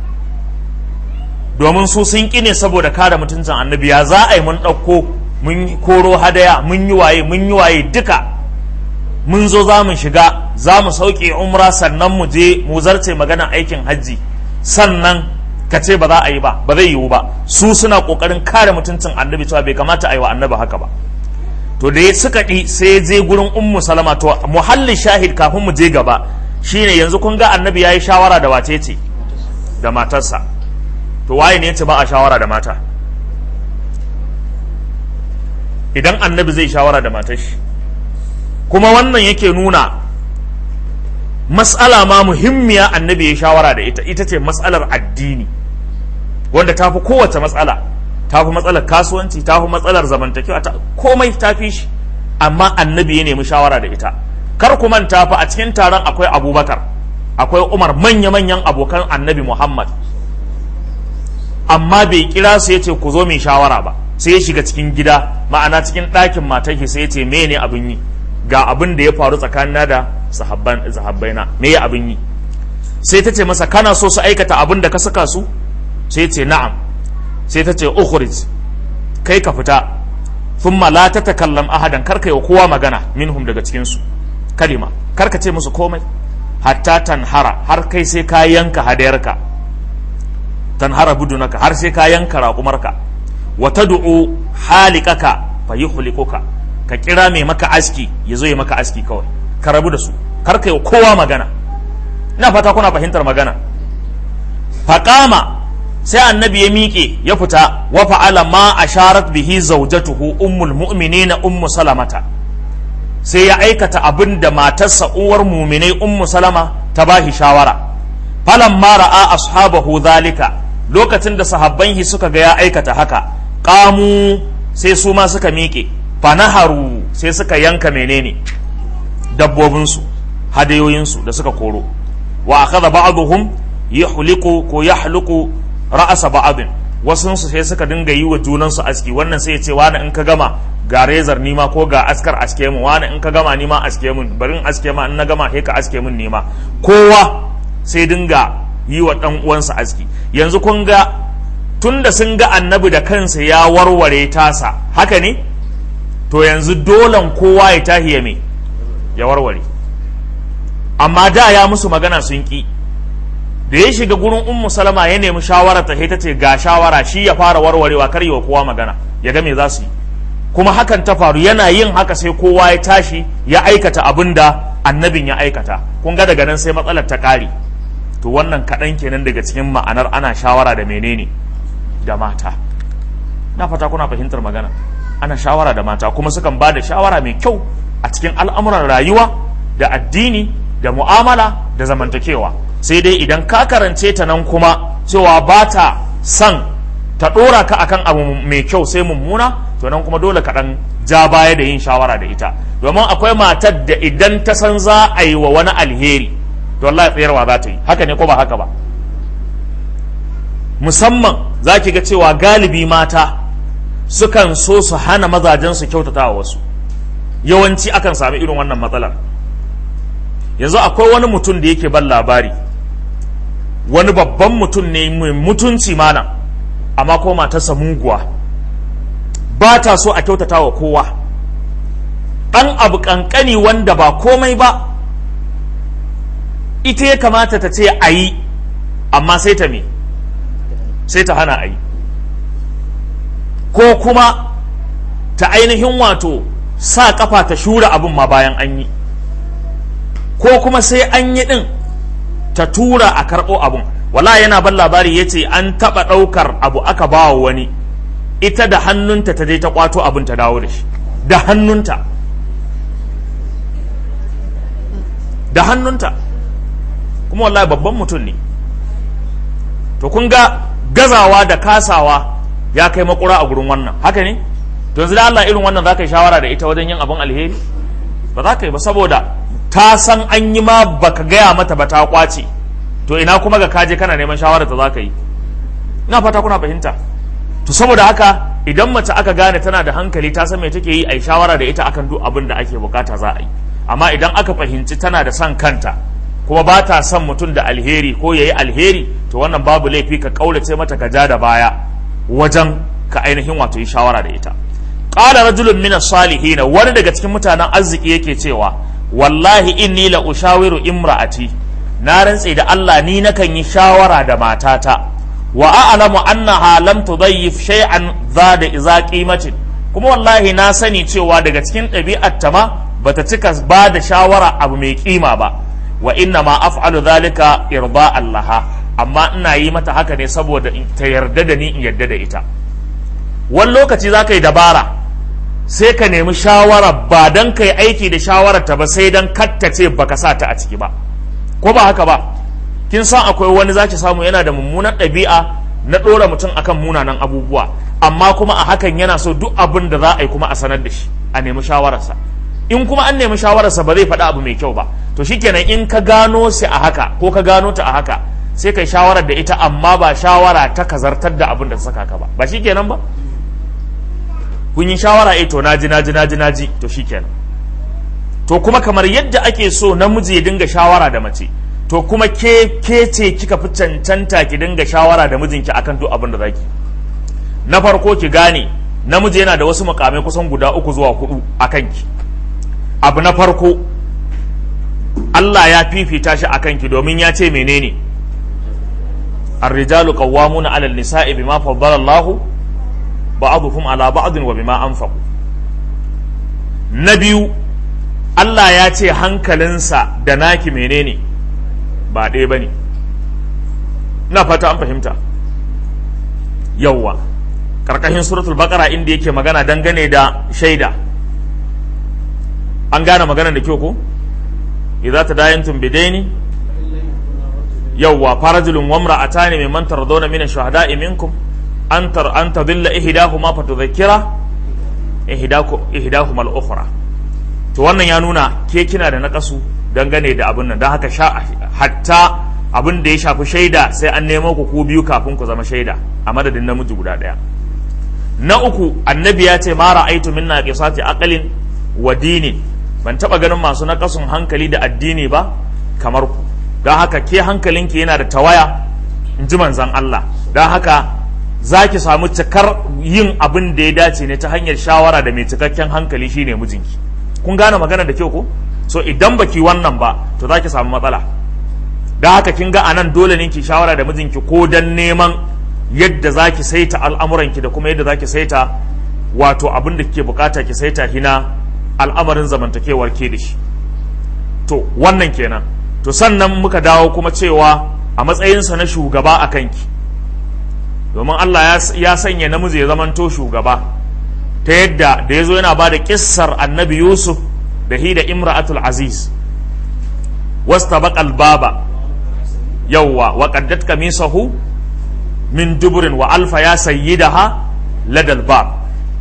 domin su sun ƙi ne saboda kare mutuncin annabi ya za a yi mun ɗauko mun koro hadaya mun yi waye mun yi waye duka mun zo za mu shiga za mu sauke umra sannan mu je mu zarce magana aikin hajji sannan ka ce ba za a yi ba ba zai yiwu ba su suna ƙoƙarin kare mutuncin annabi cewa bai kamata a yi wa annabi haka ba to da suka ɗi sai je gurin ummu salama to muhallin shahid kafin mu je gaba shine yanzu kun ga annabi ya yi shawara da wace ce da matarsa to waye ne ce ba a shawara da mata idan annabi zai shawara da matar shi kuma wannan yake nuna mas'ala ma muhimmiya annabi ya shawara da ita ita ce mas'alar addini wanda ta fi kowace matsala ta fi matsalar kasuwanci ta fi matsalar zamantakewa ta komai ta fi shi amma annabi ya nemi shawara da ita kar ku manta fa a cikin taron akwai abubakar akwai umar manya-manyan abokan annabi muhammad amma bai kira su ya ce ku zo mai shawara ba sai ya shiga cikin gida ma'ana cikin ɗakin matar sai ya ce me ne abin yi ga abin da ya faru tsakanina da sahabbaina me ya abin yi sai ta ce masa kana so su aikata abin da ka saka su sai ya ce na'am sai ta ce ukhrij kai ka fita thumma la tatakallam ahadan karka yi kowa magana minhum daga cikin su kalima karka ce musu komai hatta tanhara har kai sai ka yanka hadayarka tanhara budunaka har sai ka yanka raƙumarka wa tad'u halikaka fa yuhlikuka ka kira mai maka aski ya zo ya maka aski kawai ka rabu da su karka yi kowa magana ina fata kuna fahimtar magana faqama sai annabi ya miƙe ya fita wa fa'ala ma asharat bihi zawjatuhu ummul mu'minina ummu salamata sai ya aikata abin da matarsa uwar muminai ummu salama ta bashi shawara falamma ra'a ashabahu zalika lokacin da sahabban shi suka ga ya aikata haka qamu sai su ma suka miƙe fanaharu sai suka yanka menene dabbobinsu hadayoyinsu da suka koro wa akhadha ba'dhum yahliqu ko yahluqu ra'asa ba'dhin wasu su sai suka dinga yi wa junansu aski wannan sai ya ce wani in ka gama ga rezar nima ko ga askar aske mu wani in ka gama nima aske mun bari in aske ma in na gama sai ka aske mun nima kowa sai dinga yi wa dan uwansa aski yanzu kun ga tunda sun ga annabi da kansa ya warware tasa haka ne to yanzu dolan kowa ya tahi ya me ya warware amma da ya musu magana sun ki da ya shiga gurin ummu salama ya nemi shawara ta ta ce ga shawara shi ya fara warwarewa kar yi wa kowa magana ya ga me za su yi kuma hakan ta faru yana yin haka sai kowa ya tashi ya aikata abin da annabin ya aikata kun ga daga nan sai matsalar ta ƙare to wannan kaɗan kenan daga cikin ma'anar ana shawara da menene da mata na fata kuna fahimtar magana ana shawara da mata kuma sukan ba da shawara mai kyau a cikin al'amuran rayuwa da addini da mu'amala da zamantakewa sai dai idan ka karance ta nan kuma cewa ba ta son ta ɗora ka akan abu mai kyau sai mummuna to nan kuma dole ka ɗan ja baya da yin shawara da ita domin akwai matar da idan ta san za a yi wa wani alheri to Allah tsayarwa za ta yi haka ne ko ba haka ba musamman za ki ga cewa galibi mata sukan so su hana mazajen su kyautata wa wasu yawanci akan sami irin wannan matsalar yanzu akwai wani mutum da yake ban labari wani babban mutum ne mai mutunci mana amma ko matarsa muguwa ba ta so a kyautata wa kowa ɗan abu ƙanƙani wanda ba komai ba ita ya kamata ta ce a yi amma sai ta me sai ta hana a yi ko kuma ta ainihin wato sa kafa ta shura abin ma bayan an yi ko kuma sai an yi ɗin ta tura a karɓo abin wala yana ban labari ya ce an taɓa ɗaukar abu aka ba wa wani ita da hannunta ta je ta kwato abin ta dawo da shi da hannunta da hannunta kuma wallahi babban mutum ne to kun ga gazawa da kasawa ya kai makura a gurin wannan haka ne to yanzu da Allah irin wannan za ka yi shawara da ita wajen yin abin alheri ba za ka yi ba saboda ta san an yi ma baka gaya mata ba ta kwace to ina kuma ga kaje kana neman shawara ta za ka yi ina fata kuna fahimta to saboda haka idan mace aka gane tana da hankali ta san me take yi ai shawara da ita akan duk abin da ake bukata za a yi amma idan aka fahimci tana da son kanta kuma ba ta son mutum da alheri ko yayi alheri to wannan babu laifi ka kaulace mata ka ja da baya wajen ka ainihin wato yi shawara da ita qala rajulun min as-salihin wani daga cikin mutanen arziki yake cewa wallahi inni la ushawiru imra'ati na rantse da Allah ni nakan yi shawara da matata wa a'lamu annaha lam tudayyif shay'an zada iza qimatin kuma wallahi na sani cewa daga cikin ɗabi'ar ta ma bata cika ba da shawara abu mai kima ba wa inna ma af'alu dhalika irda allaha amma ina yi mata haka ne saboda ta yarda da ni in yarda da ita wani lokaci za ka yi dabara sai ka nemi shawara ba don ka yi aiki da shawarar ta ba sai don kattace baka sa ta a ciki ba ko ba haka ba kin san akwai wani zaki samu yana da mummunan ɗabi'a na ɗora mutum akan munanan abubuwa amma kuma a hakan yana so duk abin da za a yi kuma a sanar da shi a nemi shawararsa in kuma an nemi shawararsa ba zai faɗi abu mai kyau ba to shikenan in ka gano shi a haka ko ka gano ta a haka sai kai shawarar da ita amma ba shawara ta kazartar da abin da ta saka ka ba ba shikenan ba kun yi shawara eh to naji naji naji naji to shikenan to kuma kamar yadda ake so namiji ya dinga shawara da mace to kuma ke ke ce kika fi cancanta ki dinga shawara da mijinki akan duk abin da zaki na farko ki gane namiji yana da wasu mukamai kusan guda uku zuwa hudu a kanki abu na farko Allah ya fifita shi a kanki domin ya ce menene الرجال قوامون على النساء بما فضل الله بعضهم على بعض وبما أنفقوا نبيو Allah ya ce hankalinsa da naki menene ba ɗaya ba ne na fata an fahimta yauwa ƙarƙashin suratul baƙara inda yake magana dangane da shaida an gane magana da kyau ko idza tadayantum bidaini yawwa farajulun wamra atani mimman tardawna min ash-shuhada'i minkum an tar an tadilla ihdahuma fatudhakkira ihdahuma al-ukhra to wannan ya nuna ke kina da nakasu dangane da abin nan don haka sha hatta abin da ya shafi shaida sai an nemo ku ku biyu kafin ku zama shaida a madadin namiji guda ɗaya na uku annabi ya ce mara aitu min naqisati aqlin wa dini ban taba ganin masu nakasun hankali da addini ba kamar ku don haka ke hankalinki yana da tawaya in ji manzan Allah don haka za ki samu cikar yin abin da ya dace ne ta hanyar shawara da mai cikakken hankali shine mijinki kun gane magana da kyau ko so idan baki wannan ba to za ki samu matsala da haka kin ga anan dole ne ki shawara da mijinki ko dan neman yadda za ki saita al'amuranki da kuma yadda za ki saita wato abin da kike bukata ki saita hina al'amarin zamantakewar ke da shi to wannan kenan to sannan muka dawo kuma cewa a matsayinsa na shugaba a kanki domin Allah ya sanya namiji ya zamanto shugaba ta yadda da ya zo yana ba da kissar annabi yusuf da hi da imra'atul aziz wasta baƙal baba yawwa wa qaddat kamisahu min duburin wa alfa ya sayyidaha ladal bab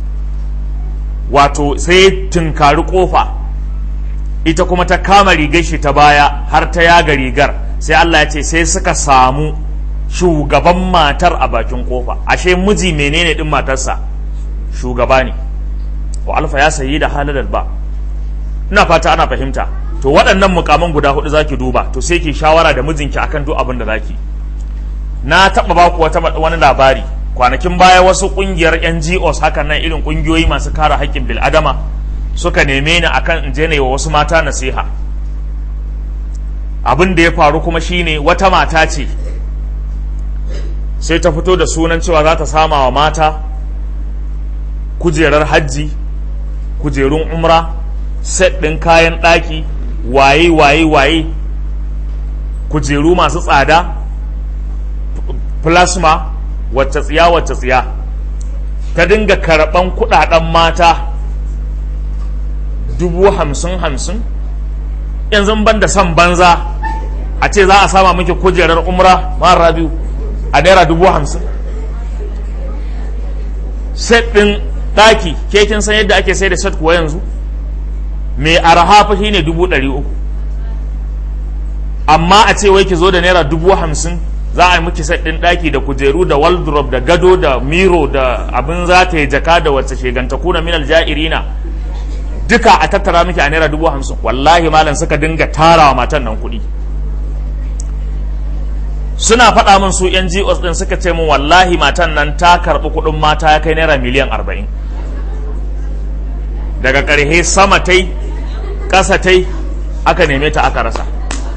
wato sai tunkari kofa ita kuma ta kama rigar shi ta baya har ta yaga rigar sai Allah ya ce sai suka samu shugaban matar a bakin kofa ashe miji menene din matarsa shugaba ne wa alfa ya sayi da haladal ba ina fata ana fahimta to waɗannan mukaman guda hudu zaki duba to sai ki shawara da mijinki akan duk abin da zaki na taɓa ba ku wata wani labari kwanakin baya wasu ƙungiyar NGOs hakan nan irin ƙungiyoyi masu kare haƙƙin bil'adama suka neme ni akan in je ne wa wasu mata nasiha abin da ya faru kuma shine wata mata ce sai ta fito da sunan cewa za ta sama wa mata kujerar hajji kujerun umra set ɗin kayan ɗaki waye waye waye kujeru masu tsada plasma wacce tsiya wacce tsiya ta dinga karɓan kuɗaɗen mata dubu hamsin hamsin yanzu ban da son banza a ce za a sama miki kujerar umra mara biyu a naira dubu hamsin set ɗin ɗaki ke kin san yadda ake sai da set kuwa yanzu mai arha fa ne dubu ɗari uku amma a ce wai ki zo da naira dubu hamsin za a yi miki set ɗin ɗaki da kujeru da wardrobe da gado da miro da abin za ta yi jaka da wacce sheganta kuna minal ja'irina duka a tattara miki a naira dubu hamsin wallahi malam suka dinga tarawa matan nan kuɗi suna faɗa min su yan GOs ɗin suka ce min wallahi matan nan ta karɓi kuɗin mata ya kai naira miliyan arba'in daga ƙarhe sama tai ƙasa tai aka neme ta aka rasa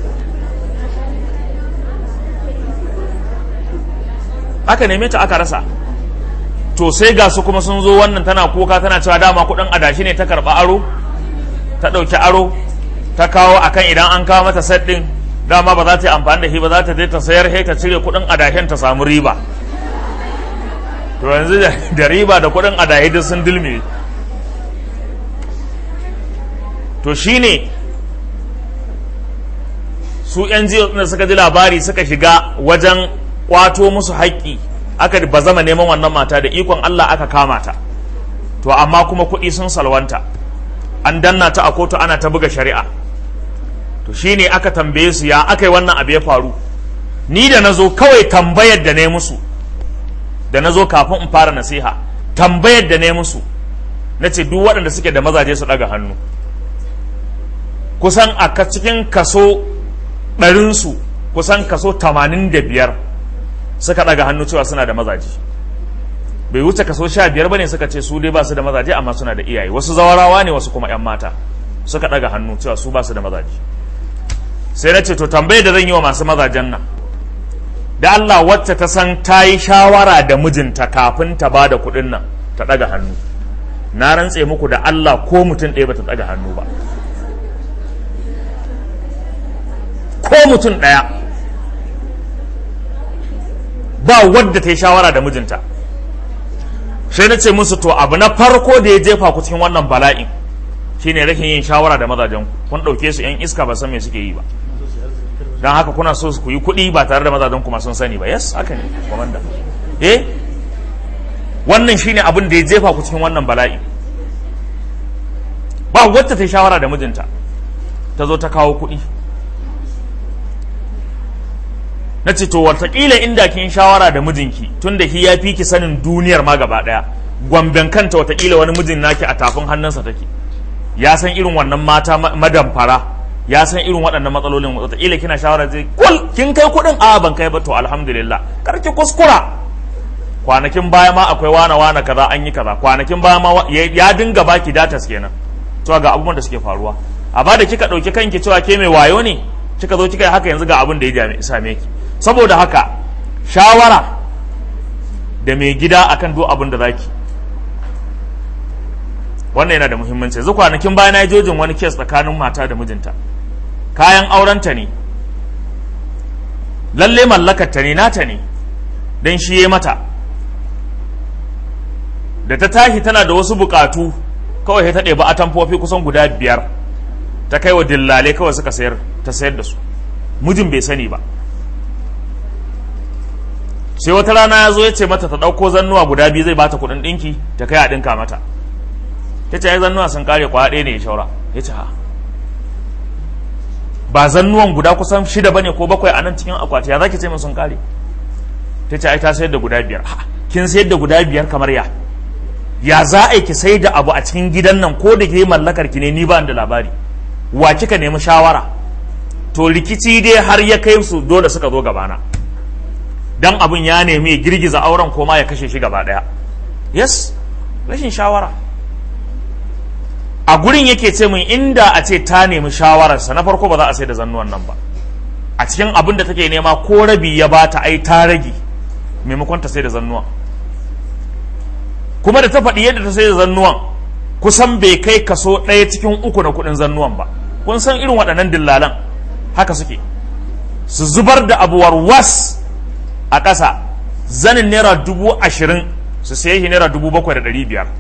aka neme ta aka rasa to sai ga su kuma sun zo wannan tana kuka tana cewa dama kuɗin adashi ne ta karɓa aro ta ɗauki aro ta kawo akan idan an kawo mata set ɗin dama ba za ta yi amfani da shi ba za ta je ta sayar he ta cire kuɗin adashen ta samu riba to yanzu da riba da kuɗin adahe duk sun dulme to shine su yan da suka ji labari suka shiga wajen kwato musu haƙƙi aka ba zama neman wannan mata da ikon Allah aka kama ta to amma kuma kuɗi sun salwanta an danna ta a kotu ana ta buga shari'a to shine aka tambaye su ya aka yi wannan abu ya faru ni da na zo kawai tambayar da ne musu da na zo kafin in fara nasiha tambayar da ne musu na ce duk waɗanda suke da mazaje su ɗaga hannu kusan a cikin kaso ɗarinsu kusan kaso tamanin da biyar suka ɗaga hannu cewa suna da mazaje bai wuce kaso sha biyar ba ne suka ce su dai ba su da mazaje amma suna da iyaye wasu zawarawa ne wasu kuma 'yan mata suka ɗaga hannu cewa su ba su da mazaje sai na ce to tambayar da zan yi wa masu mazajen nan da Allah wacce ta san ta yi shawara da mijinta kafin ta ba da kuɗin nan ta ɗaga hannu na rantse muku da Allah ko mutum ɗaya ba ta ɗaga hannu ba ko mutum ɗaya ba wadda ta yi shawara da mijinta sai na ce musu to abu na farko da ya jefa ku cikin wannan bala'in shine rashin yin shawara da mazajen kun ɗauke su yan iska ba san me suke yi ba don haka kuna so ku yi kuɗi ba tare da mazajen kuma sun sani ba yes haka ne komanda eh wannan shine abin da ya jefa ku cikin wannan bala'i ba wacce ta shawara da mijinta ta zo ta kawo kuɗi na ce to watakila inda kin shawara da mijinki tun da shi ya fi ki sanin duniyar ma gaba ɗaya gwamben kanta watakila wani mijin naki a tafin hannunsa take ya san irin wannan mata madamfara ya san irin waɗannan matsalolin watakila kina shawara zai kul kin kai kuɗin a ban kai ba to alhamdulillah kar ki kuskura kwanakin baya ma akwai wana wana kaza an yi kaza kwanakin baya ma ya dinga baki datas kenan cewa ga abubuwan da suke faruwa a ba da kika ɗauki kanki cewa ke mai wayo ne kika zo kika yi haka yanzu ga abin da ya same ki saboda haka shawara da mai gida akan duk abin da zaki wannan yana da muhimmanci yanzu kwanakin baya na yi jojin wani kes tsakanin mata da mijinta kayan aurenta ne lalle mallakarta ne nata ne don shi ya mata da ta tashi tana da wasu bukatu kawai ta ɗebi atamfofi kusan guda biyar ta kai wa dillale kawai suka sayar ta sayar da su mijin bai sani ba sai wata rana ya zo ya ce mata ta ɗauko zannuwa guda biyu zai bata kuɗin ɗinki ta kai a ɗinka mata ta ce ai zannuwa sun kare kwa ɗaya ne ya shaura ya ce ha ba zannuwan guda kusan shida bane ko bakwai a nan cikin akwati ya zaki ce min sun kare ta ce ai ta sayar da guda biyar ha kin sayar da guda biyar kamar ya ya za a yi ki sai da abu a cikin gidan nan ko da ke mallakar ki ne ni ba da labari wa kika nemi shawara to rikici dai har ya kai su dole suka zo gabana dan abin ya nemi ya girgiza auren ko ma ya kashe shi gaba daya yes rashin shawara a gurin yake ce min inda a ce ta nemi shawararsa na farko ba za a sai da zannuwan nan ba a cikin abin da take nema ko rabi ya bata ai ta rage maimakon ta sai da zannuwan kuma da ta faɗi yadda ta sai da zannuwan kusan bai kai kaso ɗaya cikin uku na kuɗin zannuwan ba kun san irin waɗannan dillalan haka suke su zubar da abuwar was a ƙasa zanin naira dubu ashirin su saye shi naira dubu bakwai da ɗari biyar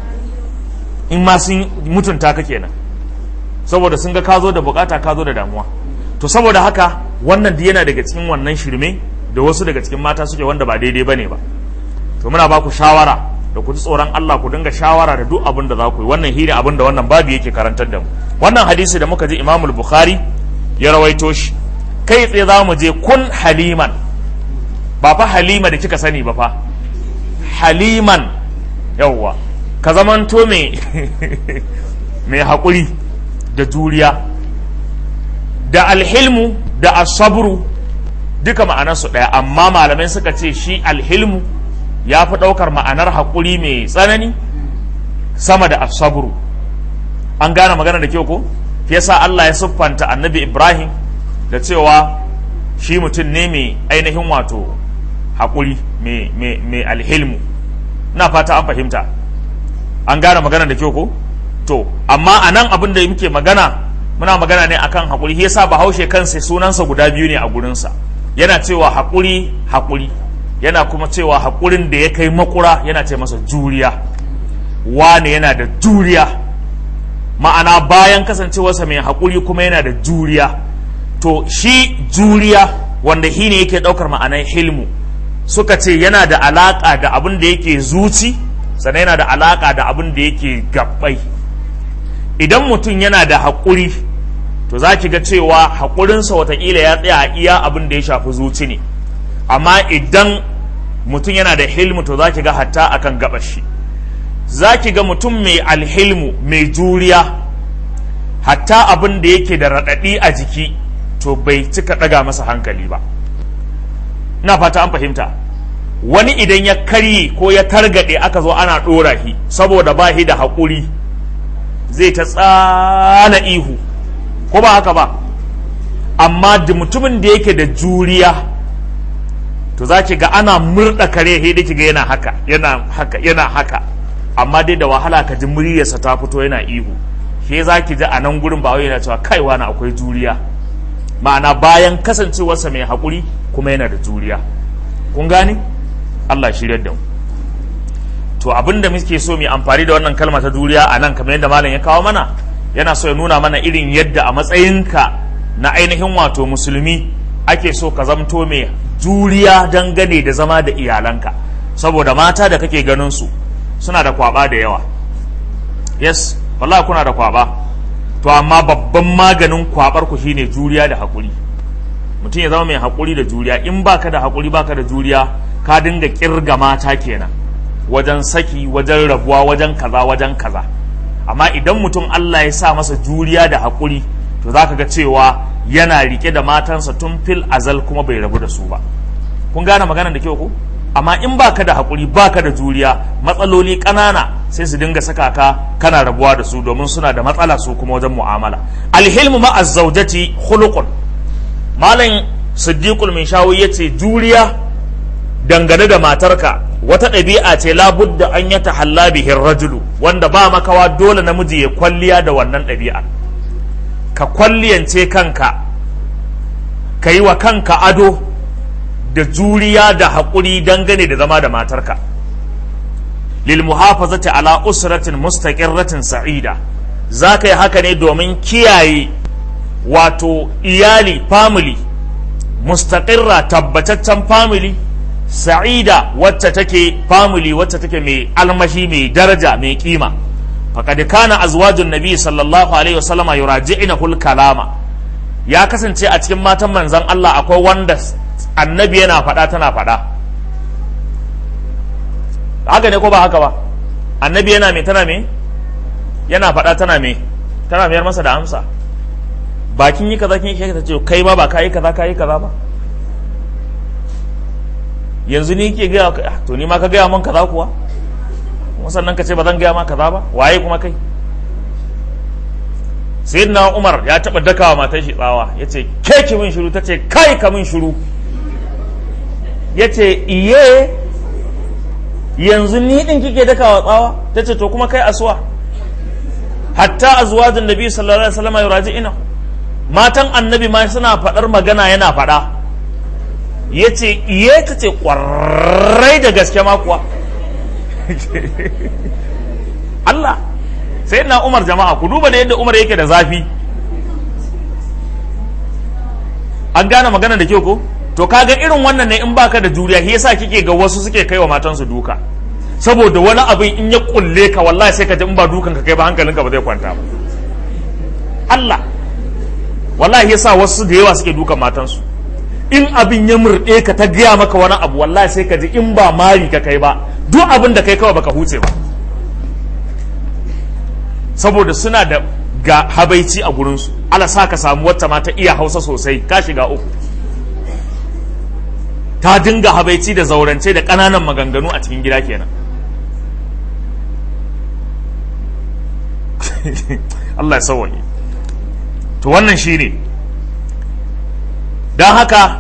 in ma sun mutunta ka kenan saboda sun ga ka zo da bukata ka zo da damuwa to saboda haka wannan yana daga cikin wannan shirme da wasu daga cikin mata suke wanda ba daidai bane ba to muna ba ku shawara da ku ji tsoron Allah ku dinga shawara da duk abin da za ku yi wannan hiri abin da wannan babu yake karantar da mu wannan hadisi da muka ji Imamul Bukhari ya rawaito shi kai tsaye za mu je kun haliman ba fa halima da kika sani ba fa haliman yawwa ka zamanto mai mai haƙuri da juriya da alhilmu da asabru duka ma'anarsu ɗaya amma malamai suka ce shi alhilmu ya fi ɗaukar ma'anar haƙuri mai tsanani sama da asabru an gane magana da kyau ko fi yasa Allah ya siffanta annabi Ibrahim da cewa shi mutum ne mai ainihin wato haƙuri mai alhilmu na fata an fahimta an gane magana da kyau ko to amma a nan abin da muke magana muna magana ne akan haƙuri shi yasa bahaushe kansa sunansa guda biyu ne a gurinsa yana cewa haƙuri haƙuri yana kuma cewa haƙurin da ya kai makura yana ce masa juriya wane yana da juriya ma'ana bayan kasancewarsa mai haƙuri kuma yana da juriya to shi juriya wanda shi ne yake ɗaukar ma'anar hilmu suka ce yana da alaƙa da abin da yake zuci sannan yana da alaƙa da abin da yake gabbai idan mutum yana da haƙuri to za ki ga cewa haƙurinsa watakila ya tsaya a iya abin da ya shafi zuci ne amma idan mutum yana da hilmu to za ki ga hatta akan gabashi za ki ga mutum mai alhilmu mai juriya hatta abin da yake da raɗaɗi a jiki to bai cika ɗaga masa hankali ba na fata an fahimta wani idan ya karye ko ya targaɗe aka zo ana ɗora shi saboda ba shi da haƙuri zai ta tsana ihu ko ba haka ba amma da mutumin da yake da juriya to za ki ga ana murɗa kare sai da ki ga yana haka yana haka yana haka amma dai da wahala ka ji muryarsa ta fito yana ihu ke za ki ji a nan gurin ba wai yana cewa kai wani akwai juriya ma'ana bayan kasancewarsa mai haƙuri kuma yana da juriya kun gane Allah shirya da mu to abin da muke so mu amfani da wannan kalma ta juriya a nan kamar yadda malam ya kawo mana yana so ya nuna mana irin yadda a matsayinka na ainihin wato musulmi ake so ka zamto mai juriya dangane da zama da iyalanka saboda mata da kake ganin su suna da kwaba da yawa yes wallahi kuna da kwaba to amma babban maganin kwabar ku shine juriya da hakuri mutum ya zama mai hakuri da juriya in baka da hakuri baka da juriya ka dinga kirga mata kenan wajen saki wajen rabuwa wajen kaza wajen kaza amma idan mutum Allah ya sa masa juriya da hakuri to zaka ga cewa yana rike da matansa tun fil azal kuma bai rabu da su ba kun gane maganar da kyau ko amma in baka da hakuri baka da juriya matsaloli ƙanana sai su dinga saka ka kana rabuwa da su domin suna da matsala su kuma wajen mu'amala alhilmu ma azzawjati khuluqun malam siddiqul min shawi yace juriya dangane da matarka wata ɗabi'a ce labudda an yata halla bihin rajulu wanda ba makawa dole namiji ya kwalliya da wannan ɗabi'a ka kwalliyance kanka ka yi wa kanka ado da juriya da haƙuri dangane da zama da matarka lil muhafazati ala usratin mustaqirratin sa'ida za ka yi haka ne domin kiyaye wato iyali family mustaqirra tabbataccen family sa'ida wacce take family wacce take mai almashi mai daraja mai kima faqad kana azwajun nabi sallallahu alaihi wasallam yuraji'ina kul kalama ya kasance a cikin matan manzon Allah akwai wanda annabi yana faɗa tana faɗa haka ne ko ba haka ba annabi yana me tana me yana faɗa tana me tana mayar masa da amsa bakin yi kaza kin yi ta ce kai ma ba ka yi kaza ka yi kaza ba yanzu ni ke gaya to ni ma ka gaya man kaza kuwa kuma sannan ka ce ba zan gaya ma kaza ba waye kuma kai sayyidina umar ya taba dakawa matar shi tsawa ya ce ke ki min shiru ta ce kai ka min shiru ya ce iye yanzu ni din kike dakawa tsawa ta ce to kuma kai asuwa hatta azwajin nabi sallallahu alaihi wasallam yuraji ina matan annabi ma suna faɗar magana yana faɗa ya ce iye ta ce ƙwarai da gaske ma kuwa Allah sai na umar jama'a ku duba da yadda umar yake da zafi an gane magana da kyau ko to kaga irin wannan ne in baka da juriya shi yasa kike ga wasu suke kai wa matansu duka saboda wani abin in ya kulle ka wallahi sai ka ji in ba dukan ka kai ba hankalinka ba zai kwanta ba Allah wallahi yasa wasu da yawa suke dukan matansu in abin ya murɗe ka ta gaya maka wani abu wallahi sai ka ji in ba mari ka kai ba duk abin da kai kawai baka huce ba saboda suna da ga habaici a gurinsu ala sa ka samu wata ma ta iya hausa sosai ka shiga uku ta dinga habaici da zaurance da ƙananan maganganu a cikin gida kenan Allah ya sauwaye to wannan shine ne don haka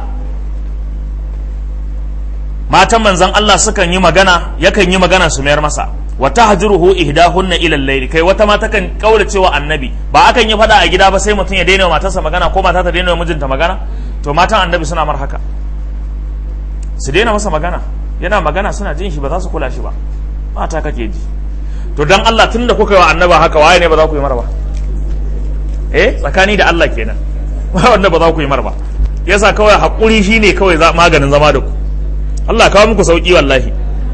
matan manzan Allah sukan yi magana yakan yi magana su mayar masa wa tahjuruhu ihdahunna ila al-layl kai wata mata kan kaura cewa annabi ba akan yi fada a gida ba sai mutum ya daina wa matarsa magana ko mata ta daina wa mijinta magana to matan annabi suna mar haka su daina masa magana yana magana suna jin shi ba za su kula shi ba mata kake ji to dan Allah tunda kuka yi wa annaba haka waye ne ba za ku yi mar ba eh tsakani da Allah kenan wanda ba za ku yi mar ba yasa kawai haƙuri shi ne kawai maganin zama da ku Allah kawo muku sauƙi wallahi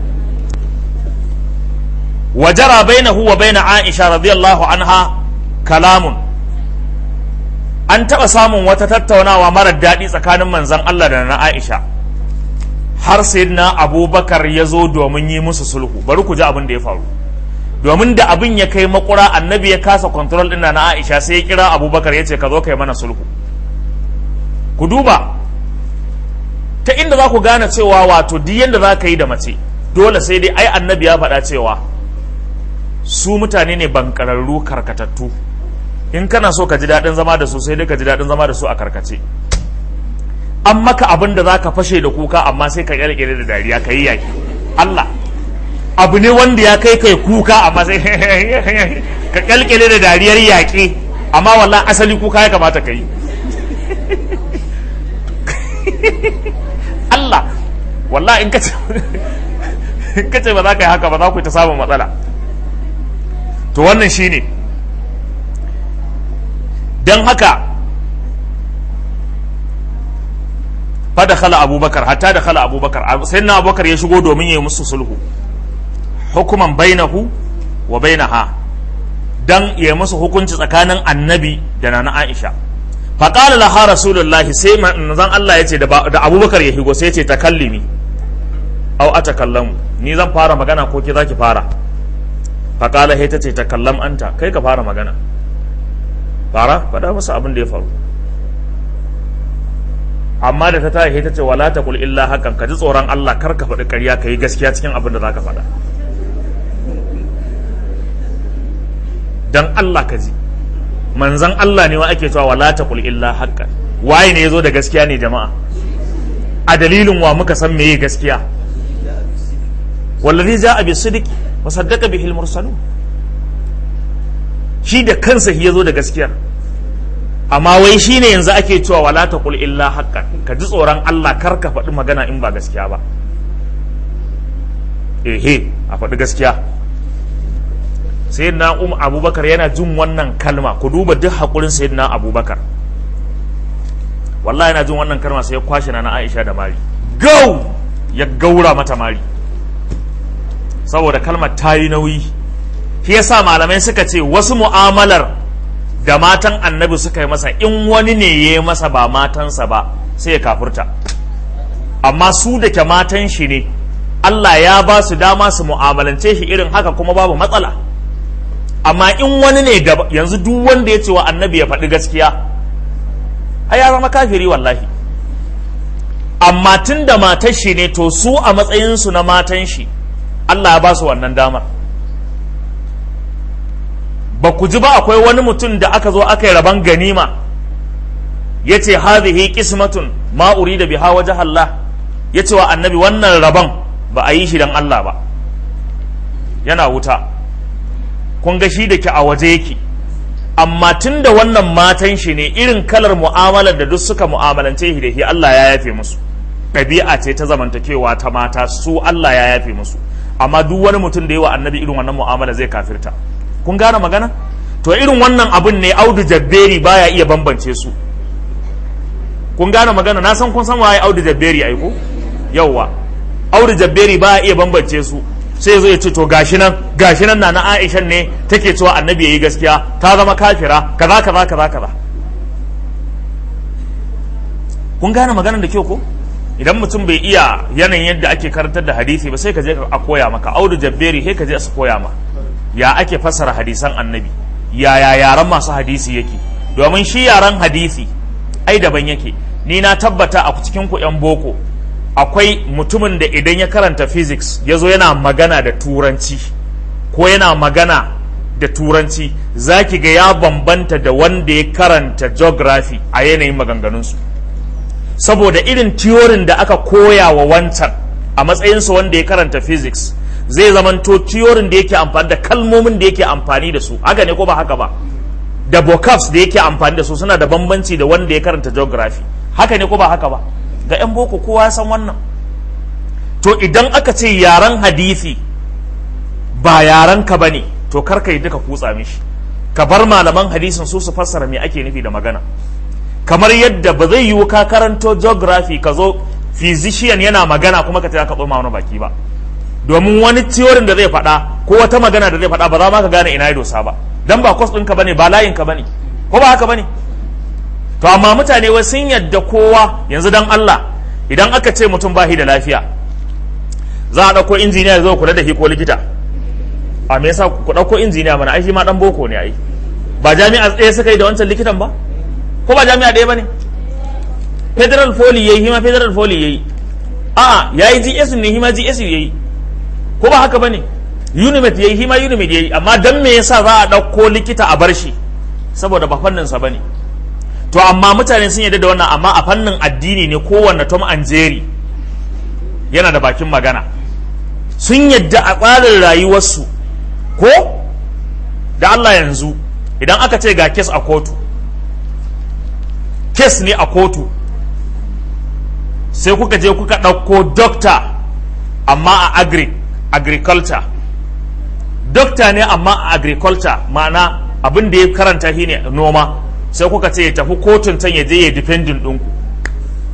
wajara bainahu wa baina Aisha radiyallahu anha kalamun an taɓa samun wata tattaunawa marar daɗi tsakanin manzon Allah da na Aisha har sayyidina Abubakar ya zo domin yi musu sulhu bari ku ji abin da ya faru domin da abin ya kai makura annabi ya kasa control ɗin na Aisha sai ya kira Abubakar ya ce ka zo kai mana sulhu ku duba ta inda za ku gane cewa wato duk yadda za ka yi da mace dole sai dai ai annabi ya faɗa cewa su mutane ne bankararru karkatattu in kana so ka ji daɗin zama da su sai dai ka ji daɗin zama da su a karkace an maka abin da za ka fashe da kuka amma sai ka kyalkyale da dariya ka yi yaƙi Allah abu ne wanda ya kai kai kuka amma sai ka kyalkyale da dariyar yaƙi amma wallahi asali kuka ya kamata ka yi Allah wallahi in kace in kace ba za ka yi haka ba za ku yi ta samun matsala to wannan shine don haka fa da khala abubakar hatta da khala abubakar sai na abubakar ya shigo domin ya yi musu sulhu hukuman bainahu wa bainaha dan ya yi musu hukunci tsakanin annabi da nana aisha fa qala laha rasulullahi sai manzon Allah ya ce da abubakar ya higo sai ya ce takallimi au atakallamu ni zan fara magana ko ki zaki fara fa qala ta ce takallam anta kai ka fara magana fara faɗa masa abin da ya faru amma da ta tashi ta ce wala taqul illa hakan ka ji tsoron Allah kar ka faɗi ƙarya ka yi gaskiya cikin abin da zaka faɗa dan Allah ka ji manzan Allah ne wa ake cewa wala taqul illa hakan waye ne yazo da gaskiya ne jama'a a dalilin wa muka san meye gaskiya wallazi ja'a bi sidqi wa saddaqa bihi al-mursalun shi da kansa shi yazo da gaskiyar amma wai shi ne yanzu ake cewa wala ta kul illa haqqan ka ji tsoron Allah kar ka faɗi magana in ba gaskiya ba ehe a faɗi gaskiya sayyidina um abubakar yana jin wannan kalma ku duba duk haƙurin sayyidina abubakar wallahi yana jin wannan kalma sai ya kwashe na Aisha da mari gau ya gaura mata mari saboda kalmar ta yi nauyi shi yasa malamai suka ce wasu mu'amalar da matan annabi suka yi masa in wani ne ya yi masa ba matansa ba sai ya kafurta amma su da ke matan shi ne Allah ya ba su dama su mu'amalance shi irin haka kuma babu matsala amma in wani ne da yanzu duk wanda ya ce wa annabi ya faɗi gaskiya a ya zama kafiri wallahi amma tun da matan shi ne to su a matsayinsu na matan shi Allah ya ba su wannan damar ba ku ji ba akwai wani mutum da aka zo aka yi rabon ganima ya ce hadhihi qismatun ma urida biha wajh Allah ya ce wa annabi wannan rabon ba a yi shi dan Allah ba yana wuta kun ga shi da ke a waje yake amma tun da wannan matan shi ne irin kalar mu'amalar da duk suka mu'amalance shi da shi Allah ya yafe musu ɗabi'a ce ta zamantakewa ta mata su Allah ya yafe musu amma duk wani mutum da yi wa annabi irin wannan mu'amala zai kafirta kun gane magana to irin wannan abun ne audu jabberi baya iya bambance su kun gane magana na san kun san waye audu jabberi aiko yawwa audu jabberi baya iya bambance su sai zo ya ce to gashi nan gashi nan na na Aisha ne take cewa annabi yayi gaskiya ta zama kafira kaza kaza kaza kaza kun gane maganar da kyau ko idan mutum bai iya yanayin yadda ake karantar da hadisi ba sai ka je a koya maka audu jabberi sai ka je su koya ma ya ake fassara hadisan annabi ya ya yaran masu hadisi yake domin shi yaran hadisi ai daban yake ni na tabbata a cikin ku yan boko akwai mutumin da idan ya karanta physics ya zo yana magana da turanci ko yana magana da turanci za ki ga ya bambanta da wanda ya karanta geography a yanayin maganganunsu saboda irin tiyorin da aka koya wa wancan a matsayinsa wanda ya karanta physics zai zamanto tiyorin da yake amfani da kalmomin da yake amfani da su haka ne ko ba haka ba da vocabs da yake amfani da su suna da bambanci da wanda ya karanta geography haka ne ko ba haka ba ga 'yan boko kowa ya san wannan to idan aka ce yaren hadisi ba yaren ka bane to kar ka yi duka kutsa mishi ka bar malaman hadisin su su fassara me ake nufi da magana kamar yadda ba zai yiwu ka karanto geography ka zo physician yana magana kuma ka ce ka tsoma wani baki ba domin wani tiyorin da zai faɗa ko wata magana da zai faɗa ba za ma ka gane ina ya dosa ba dan ba kwas ɗinka bane ba layin ka bane ko ba haka bane to amma mutane wai sun yadda kowa yanzu dan Allah idan aka ce mutum ba shi da lafiya za a ɗauko injiniya ya zo kula da shi ko likita a me yasa ku ɗauko injiniya mana ai shi ma dan boko ne ai ba jami'a ɗaya suka yi da wancan likitan ba ko ba jami'a ɗaya bane federal foli yayi hima federal foli yayi a'a yayi GS ne hima GS yayi ko ba haka bane unimet yayi hima unimet yayi amma dan me yasa za a ɗauko likita a bar shi saboda ba fannin sa bane to amma mutane sun yarda da wannan amma a fannin addini ne kowanne Tom and Jerry yana da bakin magana sun yadda a tsarin rayuwarsu ko da Allah yanzu idan aka ce ga kes a kotu kes ne a kotu sai kuka je kuka ɗauko dokta amma a agri agriculture dokta ne amma a agriculture ma'ana abin da ya karanta shi ne noma sai kuka ce ya tafi kotun can ya je ya dependin ɗinku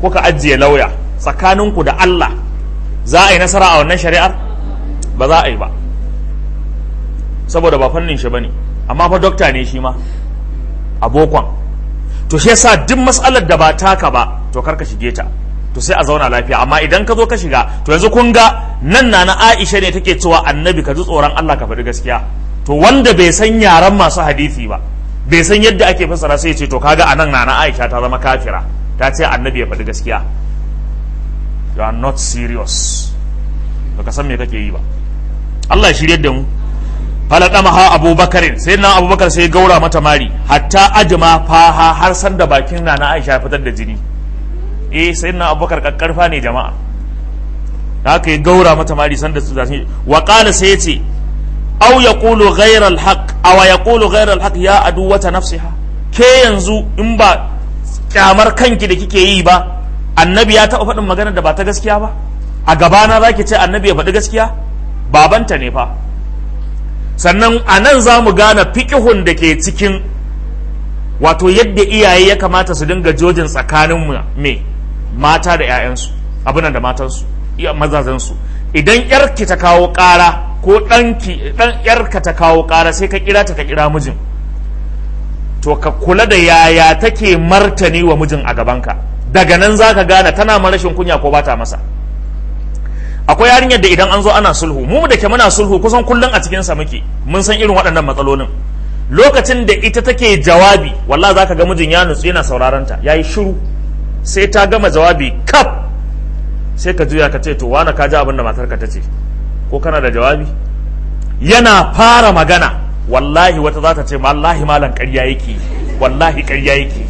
kuka ajiye lauya tsakaninku da Allah za a yi nasara a wannan shari'ar ba za a yi ba saboda ba fannin shi bane amma fa dokta ne shi ma abokon to shi yasa duk matsalar da ba taka ba to kar ka shige ta to sai a zauna lafiya amma idan ka zo ka shiga to yanzu kun ga nan na na Aisha ne take cewa annabi ka ji tsoron Allah ka faɗi gaskiya to wanda bai san yaran masu hadisi ba bai san yadda ake fassara sai ya ce to kaga anan na na Aisha ta zama kafira ta ce annabi ya faɗi gaskiya you are not serious baka san me kake yi ba Allah ya shirye da mu falaqamaha abubakarin sai na abubakar sai gaura mata mari hatta ajma faha har san da bakin na na Aisha fitar da jini eh sai na abubakar kakkarfa ne jama'a haka ya gaura mata mari san da su zasu wa qala sai yace aw yaqulu ghayra al-haq aw yaqulu ghayra al-haq ya aduwata nafsiha ke yanzu in ba kyamar kanki da kike yi ba annabi ya taɓa faɗin magana da ba ta gaskiya ba a gabana za ki ce annabi ya faɗi gaskiya babanta ne fa sannan a nan za mu gane fikihun da ke cikin wato yadda iyaye ya kamata su dinga jojin tsakanin me mata da 'ya'yansu abinan da matansu mazazansu idan yarki ta kawo ƙara ko ɗanki ɗan yarka ta kawo ƙara sai ka kira ta ka kira mijin to ka kula da yaya take martani wa mijin a gabanka daga nan za ka gane tana ma rashin kunya ko bata masa akwai yarinyar da idan an zo ana sulhu mu da ke muna sulhu kusan kullum a cikin sa muke mun san irin waɗannan matsalolin lokacin da ita take jawabi wallah za ka ga mijin ya nutsu yana sauraron ta yayi shiru sai ta gama jawabi kaf sai ka juya ka ce to wani ka ji abin da matarka ta ce ko kana da jawabi yana fara magana wallahi wata za ta ce wallahi malam ƙarya yake wallahi ƙarya yake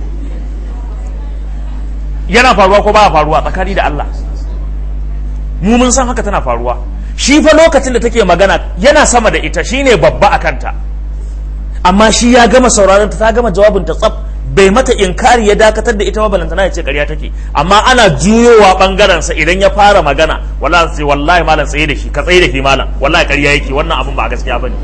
yana faruwa ko baya faruwa tsakani da Allah mu mun san haka tana faruwa shi fa lokacin da take magana yana sama da ita shine babba a kanta amma shi ya gama sauraron ta ta gama jawabin ta tsaf bai mata inkari ya dakatar da ita ba balantana ya ce ƙarya take amma ana juyowa bangaren sa idan ya fara magana wallahi sai wallahi malam tsaye da shi ka tsaye da shi malam wallahi ƙarya yake wannan abun ba gaskiya bane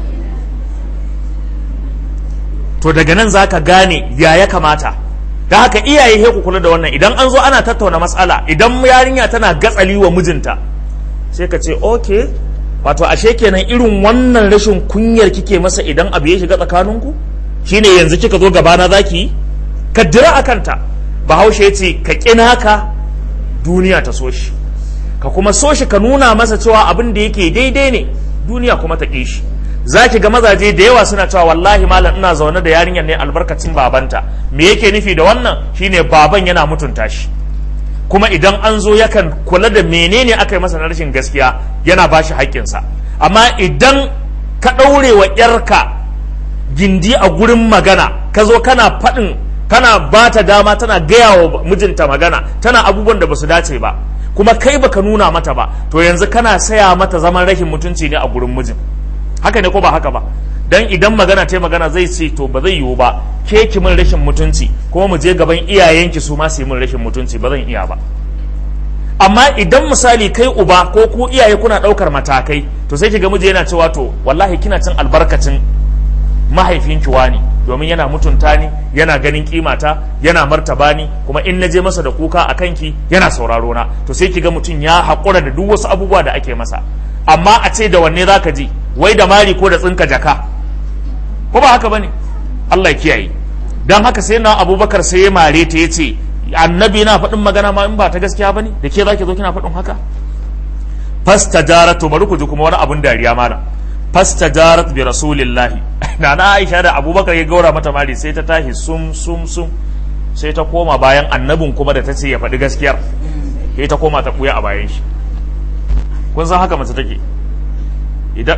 to daga nan zaka gane ya ya kamata da haka iyaye he ku kula da wannan idan an zo ana tattauna matsala idan yarinya tana gatsali wa mijinta sai ka ce okay wato ashe kenan irin wannan rashin kunyar kike masa idan abu ya shiga tsakaninku shine yanzu kika zo gabana zaki yi ka dira a kanta bahaushe ya ce ka ƙina ka duniya ta so shi ka kuma so shi ka nuna masa cewa abin da yake daidai ne duniya kuma ta ƙi shi za ki ga mazaje da yawa suna cewa wallahi malam ina zaune da yarinyar ne albarkacin babanta me yake nufi da wannan shine baban yana mutunta shi kuma idan an zo yakan kula da menene aka yi masa na rashin gaskiya yana ba shi haƙƙinsa amma idan ka ɗaure wa ƴarka gindi a gurin magana ka zo kana faɗin kana ba ta dama tana gaya wa mijinta magana tana abubuwan da ba su dace ba kuma kai baka nuna mata ba to yanzu kana saya mata zaman rashin mutunci ne a gurin mijin haka ne ko ba haka ba dan idan magana ta magana zai ce to ba zai yiwu ba ke ki min rashin mutunci kuma mu je gaban iyayenki su ma su yi min rashin mutunci ba zan iya ba amma idan misali kai uba ko ku iyaye kuna ɗaukar matakai to sai ki ga miji yana cewa to wallahi kina cin albarkacin mahaifinki wani domin yana mutunta ni yana ganin kimata yana martaba ni kuma in na je masa da kuka a kanki yana sauraro na to sai ki ga mutum ya haƙura da duk wasu abubuwa da ake masa amma a ce da wanne zaka ji wai da mari ko da tsinka jaka ko ba haka bane Allah ya kiyaye dan haka sai na Abubakar sai ya mare ta yace annabi yana faɗin magana ma in ba ta gaskiya bane da ke zaki zo kina faɗin haka fastajaratu bari ku ji kuma wani abun dariya mana fastajarat bi rasulillahi na na Aisha da Abubakar ya gaura mata mari sai ta tashi sum sum sum sai ta koma bayan annabin kuma da ta ce ya faɗi gaskiyar sai ta koma ta buya a bayan shi kun san haka mace take idan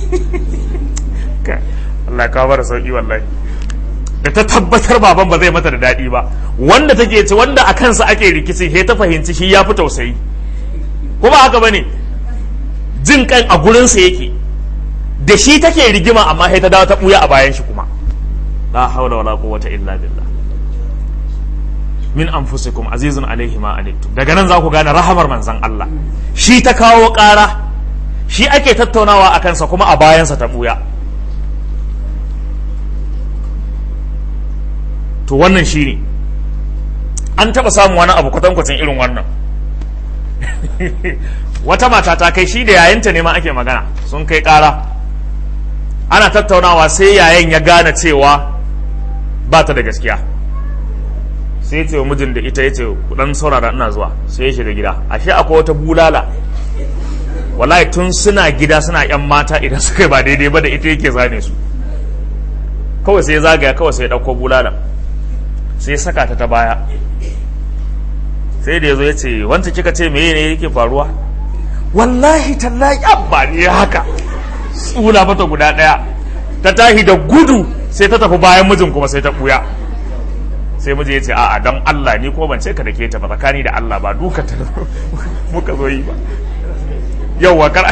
Allah ka bar sauki wallahi da ta tabbatar baban ba zai mata da daɗi ba wanda take ce wanda a kansa ake rikici sai ta fahimci shi ya fi tausayi ko ba haka bane jin kan a gurinsa yake da shi take rigima amma sai ta dawo ta buya a bayan shi kuma la hawla wala quwwata illa billah min anfusikum azizun alaihi ma anittum daga nan za ku gane rahamar manzon Allah shi ta kawo ƙara shi ake tattaunawa a kansa kuma a bayansa ta buya to wannan shi ne an taɓa samun wani abu kwatankwacin irin wannan wata mata ta kai shi da yayinta ne ma ake magana sun kai ƙara ana tattaunawa sai yayan ya gane cewa ba ta da gaskiya sai ya ce wa mijin da ita ya ce dan saurara ina zuwa sai ya shiga gida ashe akwai wata bulala wallahi tun suna gida suna yan mata idan suka yi ba daidai ba da ita yake zane su kawai sai ya zagaya kawai sai ya ɗauko bulala sai ya saka ta ta baya sai da ya zo ya ce wanta kika ce meye ne yake faruwa wallahi tallahi abba ne haka tsula mata guda ɗaya ta tahi da gudu sai ta tafi bayan mijin kuma sai ta ɓuya sai miji ya ce a'a don Allah ni kuma ban ce ka da ke ta ba tsakani da Allah ba duka ta muka zo yi ba yauwa kar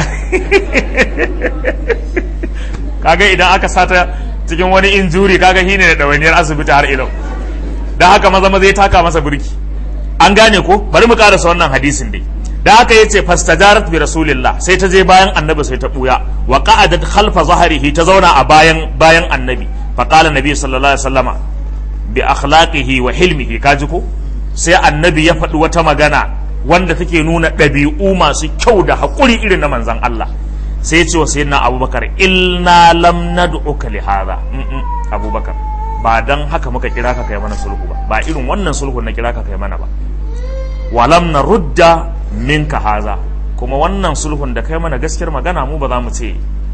kaga idan aka sata cikin wani injuri kaga shi ne da ɗawainiyar asibiti har ilau da haka maza maza ya taka masa birki an gane ko bari mu karasa wannan hadisin dai da haka yace fastajarat bi rasulillah sai ta je bayan annabi sai ta buya wa qa'adat khalfa zahrihi ta zauna a bayan bayan annabi fa qala nabi sallallahu alaihi wasallama bi akhlaqihi wa hilmihi kaji ko sai annabi ya faɗi wata magana wanda take nuna ɗabi'u masu kyau da haƙuri irin na manzon Allah sai ya ce wa sayyidina abubakar ilna lam nad'uka li hadha abubakar ba dan haka muka kira ka kai mana sulhu ba ba irin wannan sulhu na kira ka kai mana ba walam na rudda minka haza kuma wannan sulhun da kai mana gaskiyar magana mu ba za mu ce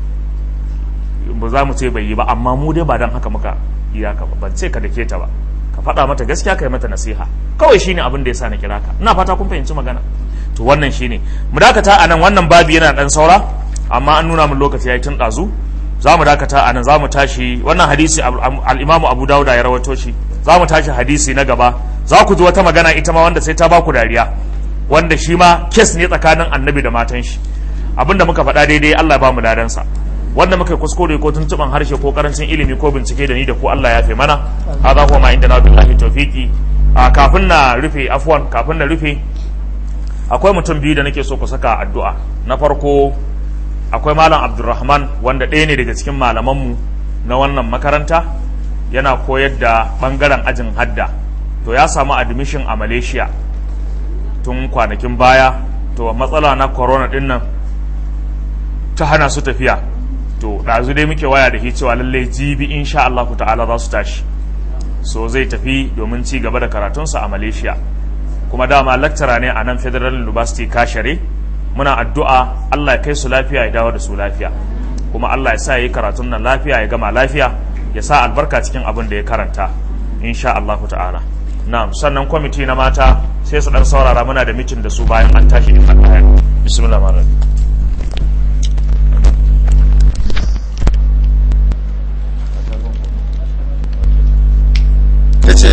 ba za mu ce bai yi ba amma mu dai ba dan haka muka iya ka ba ban ce ka dake ta ba ka faɗa mata gaskiya kai mata nasiha kawai shine abin da yasa na kira ka ina fata kun fahimci magana to wannan shine mu dakata anan wannan babi yana dan saura amma an nuna min lokaci yayi tun ɗazu za mu dakata a nan za mu tashi wannan hadisi al'imamu abu dauda ya rawato shi za mu tashi hadisi na gaba za ku ji wata magana ita ma wanda sai ta baku dariya wanda shi ma kes ne tsakanin annabi da matan shi abinda muka faɗa daidai Allah ya ba mu ladansa wanda muka kuskure ko tuntuban harshe ko karancin ilimi ko bincike da ni da ku Allah ya fi mana hadha huwa ma inda na billahi tawfiqi a kafin na rufe afwan kafin na rufe akwai mutum biyu da nake so ku saka addu'a na farko akwai malam abdulrahman wanda ɗaya ne daga cikin malamanmu na wannan makaranta yana koyar da ɓangaren ajin hadda to ya samu admission a malaysia tun kwanakin baya to matsala na corona ɗin nan ta hana su tafiya to ɗazu dai muke waya da shi cewa lallai jibi insha Allah ta'ala za su tashi so zai tafi domin ci gaba da karatunsa a malaysia kuma dama lecturer ne a nan federal university kashare muna addu'a Allah ya kai su lafiya ya dawo da su lafiya kuma Allah ya sa ya yi karatun nan lafiya ya gama lafiya ya sa albarka cikin abin da ya karanta insha Allah ta'ala na'am sannan kwamiti na mata sai su dan saurara muna da mitin da su bayan an tashi in Allah ya bismillah rahmanir tace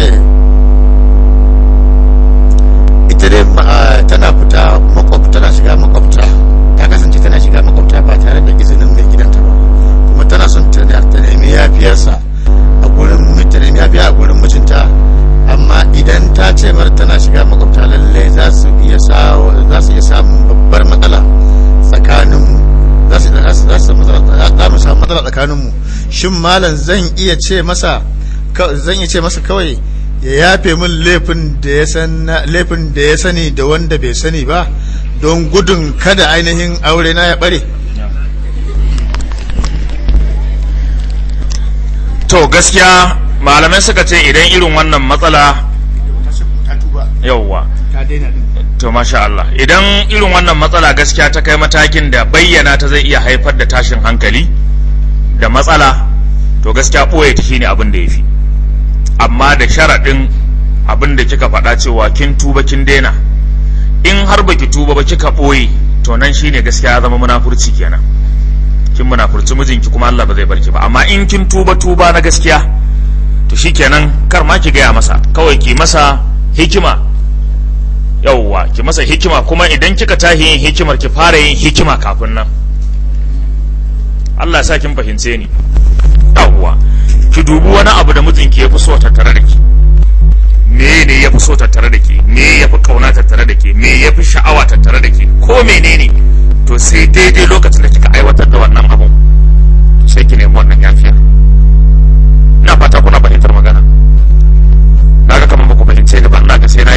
ita dai tana fita makwabta tana shiga makwabta ta kasance tana shiga makwabta ba tare da izinin mai gidanta ba kuma tana son ta nemi yafiyarsa a gurin ta nemi yafiya a gurin mijinta amma idan ta ce mar tana shiga makwabta lalle za su iya za su iya samun babbar matsala tsakanin za su za su za mu samu matsala tsakanin mu shin malam zan iya ce masa zan iya ce masa kawai ya yafe min laifin da ya san laifin da ya sani da wanda bai sani ba don gudun kada ainihin aure na ya bare to gaskiya malamai suka ce idan irin wannan matsala yauwa to masha Allah idan irin wannan matsala gaskiya ta kai matakin da bayyana ta zai iya haifar da tashin hankali da matsala to gaskiya ɓoye ta shine abin da ya fi amma da sharaɗin abin da kika faɗa cewa kin tuba kin daina in har baki tuba ba kika ɓoye to nan shine gaskiya ya zama munafurci kenan kin munafurci mijinki kuma Allah ba zai barki ba amma in kin tuba tuba na gaskiya to shikenan kar ma ki gaya masa kawai ki masa hikima yauwa ki masa hikima kuma idan kika tahi yin hikimar ki fara yin hikima kafin nan Allah ya sa kin fahimce ni yauwa ki dubi wani abu da mijinki ya fi so tattare da ki me ne ya fi so tattare da ke me ya fi kauna tattare da ke me ya fi sha'awa tattare da ke ko menene to sai daidai lokacin da kika aiwatar da wannan abun sai ki nemi wannan yafiya ina fata kuna fahimtar magana naga kamar ba ku fahimce ni ba ina ga sai na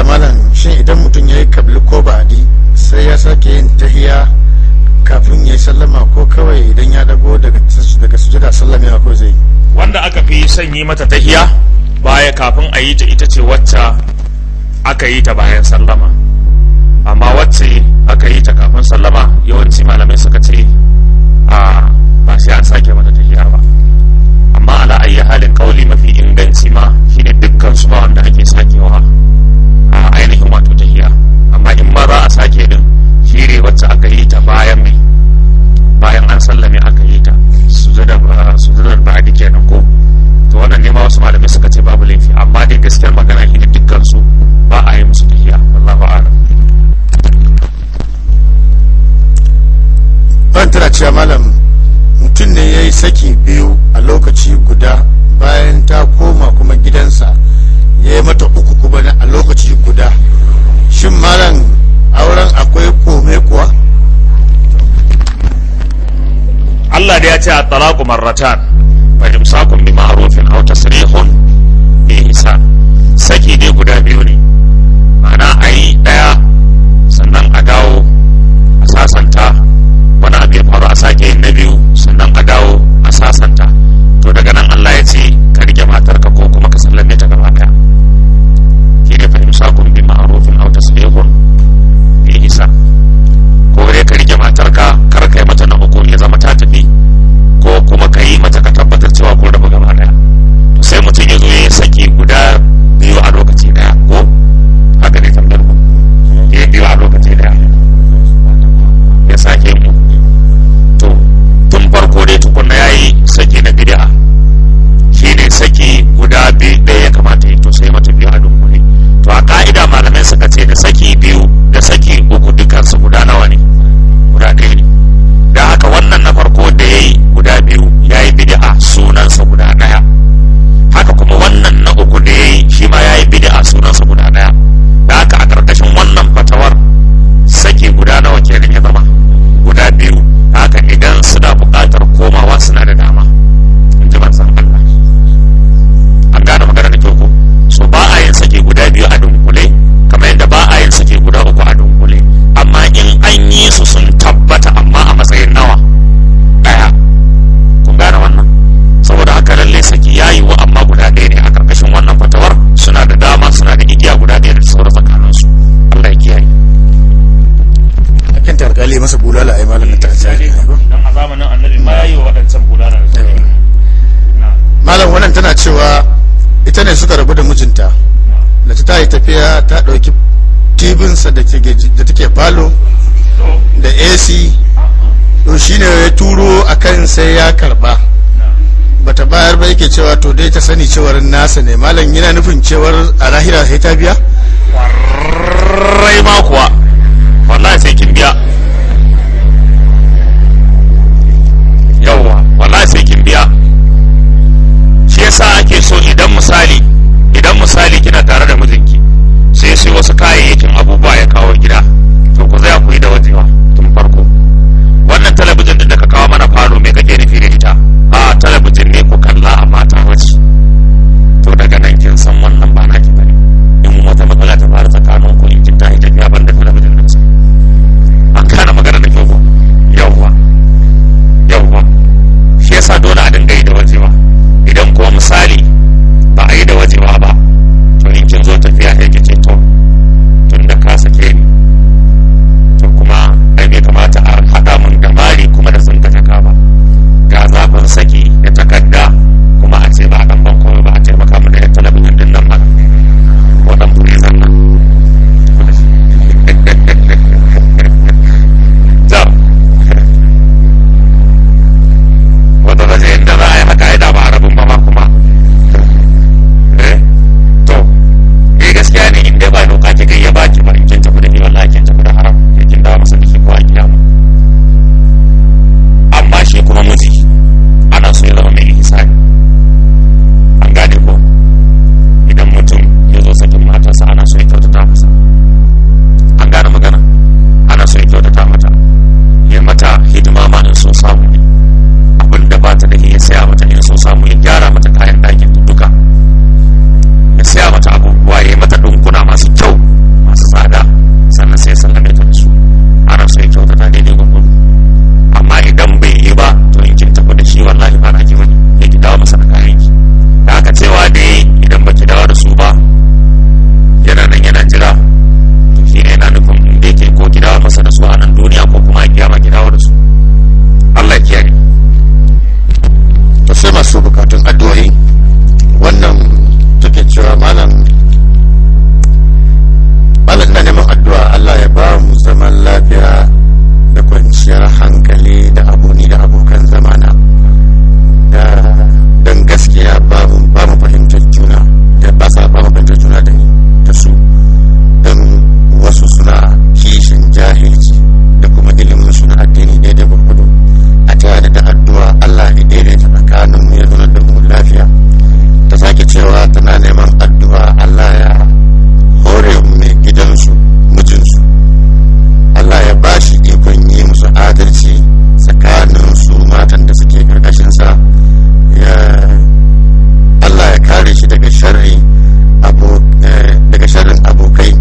cewa malam shin idan mutum ya yi kabli ko ba'adi sai ya sake yin tahiya kafin ya yi sallama ko kawai idan ya dago daga daga sujada sallamewa ko zai yi wanda aka fi sanyi mata tahiya baya kafin a yi ta ita ce wacce aka yi ta bayan sallama amma wacce aka yi ta kafin sallama yawanci malamai suka ce a ba sai an sake mata tahiya ba amma ala ayi halin kauli mafi inganci ma shine dukkan su ba wanda ake sakewa a ainihin wato tahiya amma in ma za a sake din shine wacce aka yi ta bayan mai bayan an sallame aka yi ta sujadar sujadar ba'adi kenan ko to wannan ne ma wasu malamai suka ce babu laifi amma dai gaskiyar magana shine dukkan su ba a yi musu tahiya wallahu a'lam ban tana cewa malam mutum ne ya yi saki biyu a lokaci guda bayan ta koma kuma gidansa ya yi mata uku kuma na- a lokaci guda shin malam auren akwai kome kuwa Allah da ya ce a talaku marratan fa imsakun bi ma'rufin aw tasrihun bi ihsan saki ne guda biyu ne ma'ana a yi ɗaya sannan a dawo a sasanta wani abu ya faru a sake yin na biyu sannan a dawo a sasanta to daga nan Allah ya ce ka rike matarka ko kuma ka sallame ta gaba ɗaya shi ne fa imsakun bi ma'rufin aw tasrihun bi ihsan ko dai ka rike matarka kar kai mata na uku ya zama ta tafi ko kuma ka yi mata ka tabbatar cewa kun rabu gaba daya to sai mutum ya zo ya saki guda biyu a lokaci daya ko haka ne tambayar ku ya biyu a lokaci daya ya sake mu to tun farko dai tukunna ya yi saki na bid'a shi ne saki guda biyu ɗaya ya kamata yi to sai mata biyu a dunkule to a ka'ida malamai suka ce da saki biyu da saki uku dukansu guda nawa ne guda ɗaya ne da haka wannan na farko da ya yi guda biyu ya yi bid'a sunansa guda ɗaya haka kuma wannan na uku da ya yi shi ma ya yi bid'a sunansa guda ɗaya da haka a ƙarƙashin wannan fatawar saki guda nawa kenan ya zama guda biyu haka idan suna buƙatar komawa suna da dama in ji manzon Allah an gane magana da kyau ko so ba a yin sake guda biyu a dunkule kamar yadda ba a yin sake guda uku a dunkule amma in an yi su sun tabbata amma a matsayin nawa daya kun gane wannan saboda haka lalle saki ya yi wa amma guda ɗaya ne a karkashin wannan fatawar suna da dama suna da igiya guda ɗaya da sauran tsakaninsu Allah ya kiyaye akan ta alkali masa bulala ai malam na ta dan a zamanin annabi ma yayi wa wadancan bulala da suke malam wannan tana cewa ita ne suka rabu da mijinta da ta yi tafiya ta ɗauki tibinsa da take falo da ac to shine ya turo akan sai ya karba bata bayar ba yake cewa to dai ta sani cewar nasa ne malam yana nufin cewar a lahira sai ta biya rai ma kuwa wallahi sai kin biya yawwa wallahi sai kin biya shi yasa ake so idan misali idan misali kina tare da mijinki sai sai wasu kayayyakin abubuwa ya kawo gida to ku zai ku yi da wajewa tun farko wannan talabijin din da ka kawo mana falo me kake nufi da ita a talabijin ne ku kalla amma ta wace to daga nan kin san wannan ba naki bane in wata matsala ta fara tsakanin ku in kin tashi tafiya ban da talabijin din sa an kana magana da kyau ko yawwa yawwa shi yasa dole a dinga yi da wajewa idan ko misali ba a yi da wajewa ba to in kin zo tafiya sai ki ce to tun da ka sake ni cewa tana neman addu'a Allah ya hore mai gidansu mijinsu Allah ya ba shi ikon yi musu adalci tsakanin su matan da suke karkashinsa ya Allah ya kare shi daga sharri daga sharrin abokai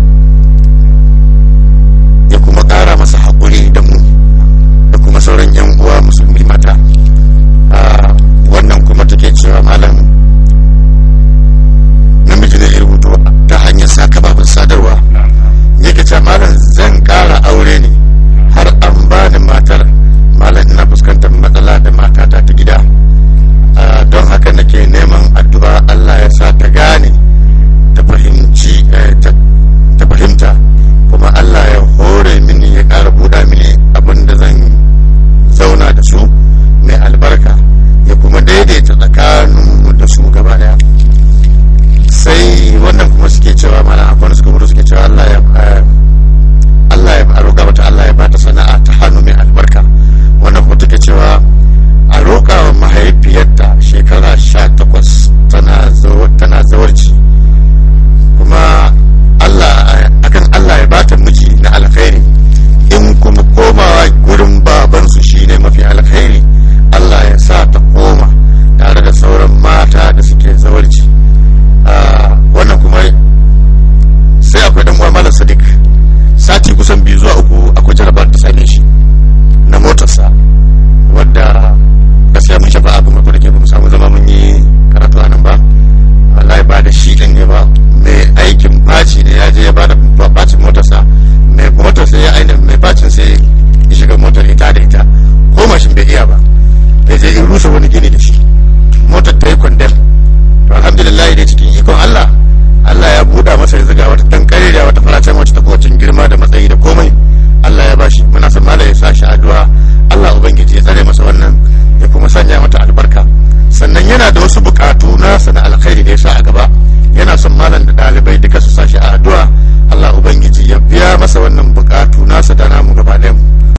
ya kuma kara masa haƙuri da mu da kuma sauran yan uwa musulmi mata wannan kuma take cewa malam namiji ne ya rubuto ta hanyar sa kafafen sadarwa yake ce malam zan kara aure ne har an bani matar malam ina fuskantar matsala da matata ta gida don haka nake neman addu'a Allah ya sa ta gane ta fahimci ta fahimta kuma Allah ya hore mini ya kara buɗa mini abin da zan zauna da su mai albarka ya kuma daidaita tsakaninmu da su gaba daya sai wannan kuma suke cewa mana akwai suka mutu suke cewa Allah ya Allah ya roƙa mata Allah ya bata sana'a ta hannu mai albarka wannan kuma take cewa a roƙa wa mahaifiyarta shekara sha takwas tana tana zawarci kuma Allah akan Allah ya bata miji na alkhairi in kuma komawa gurin babansu shine mafi alkhairi Allah ya sa ta koma tare da sauran mata da suke zawarci wannan kuma sai akwai dan uwa malam sadiq sati kusan biyu zuwa uku akwai jarabar da same shi na motarsa wadda gaskiya mun shafa abin mafi da ke mu samu zama mun yi karatu a nan ba wallahi ba da shi din ne ba mai aikin faci ne ya je ya bada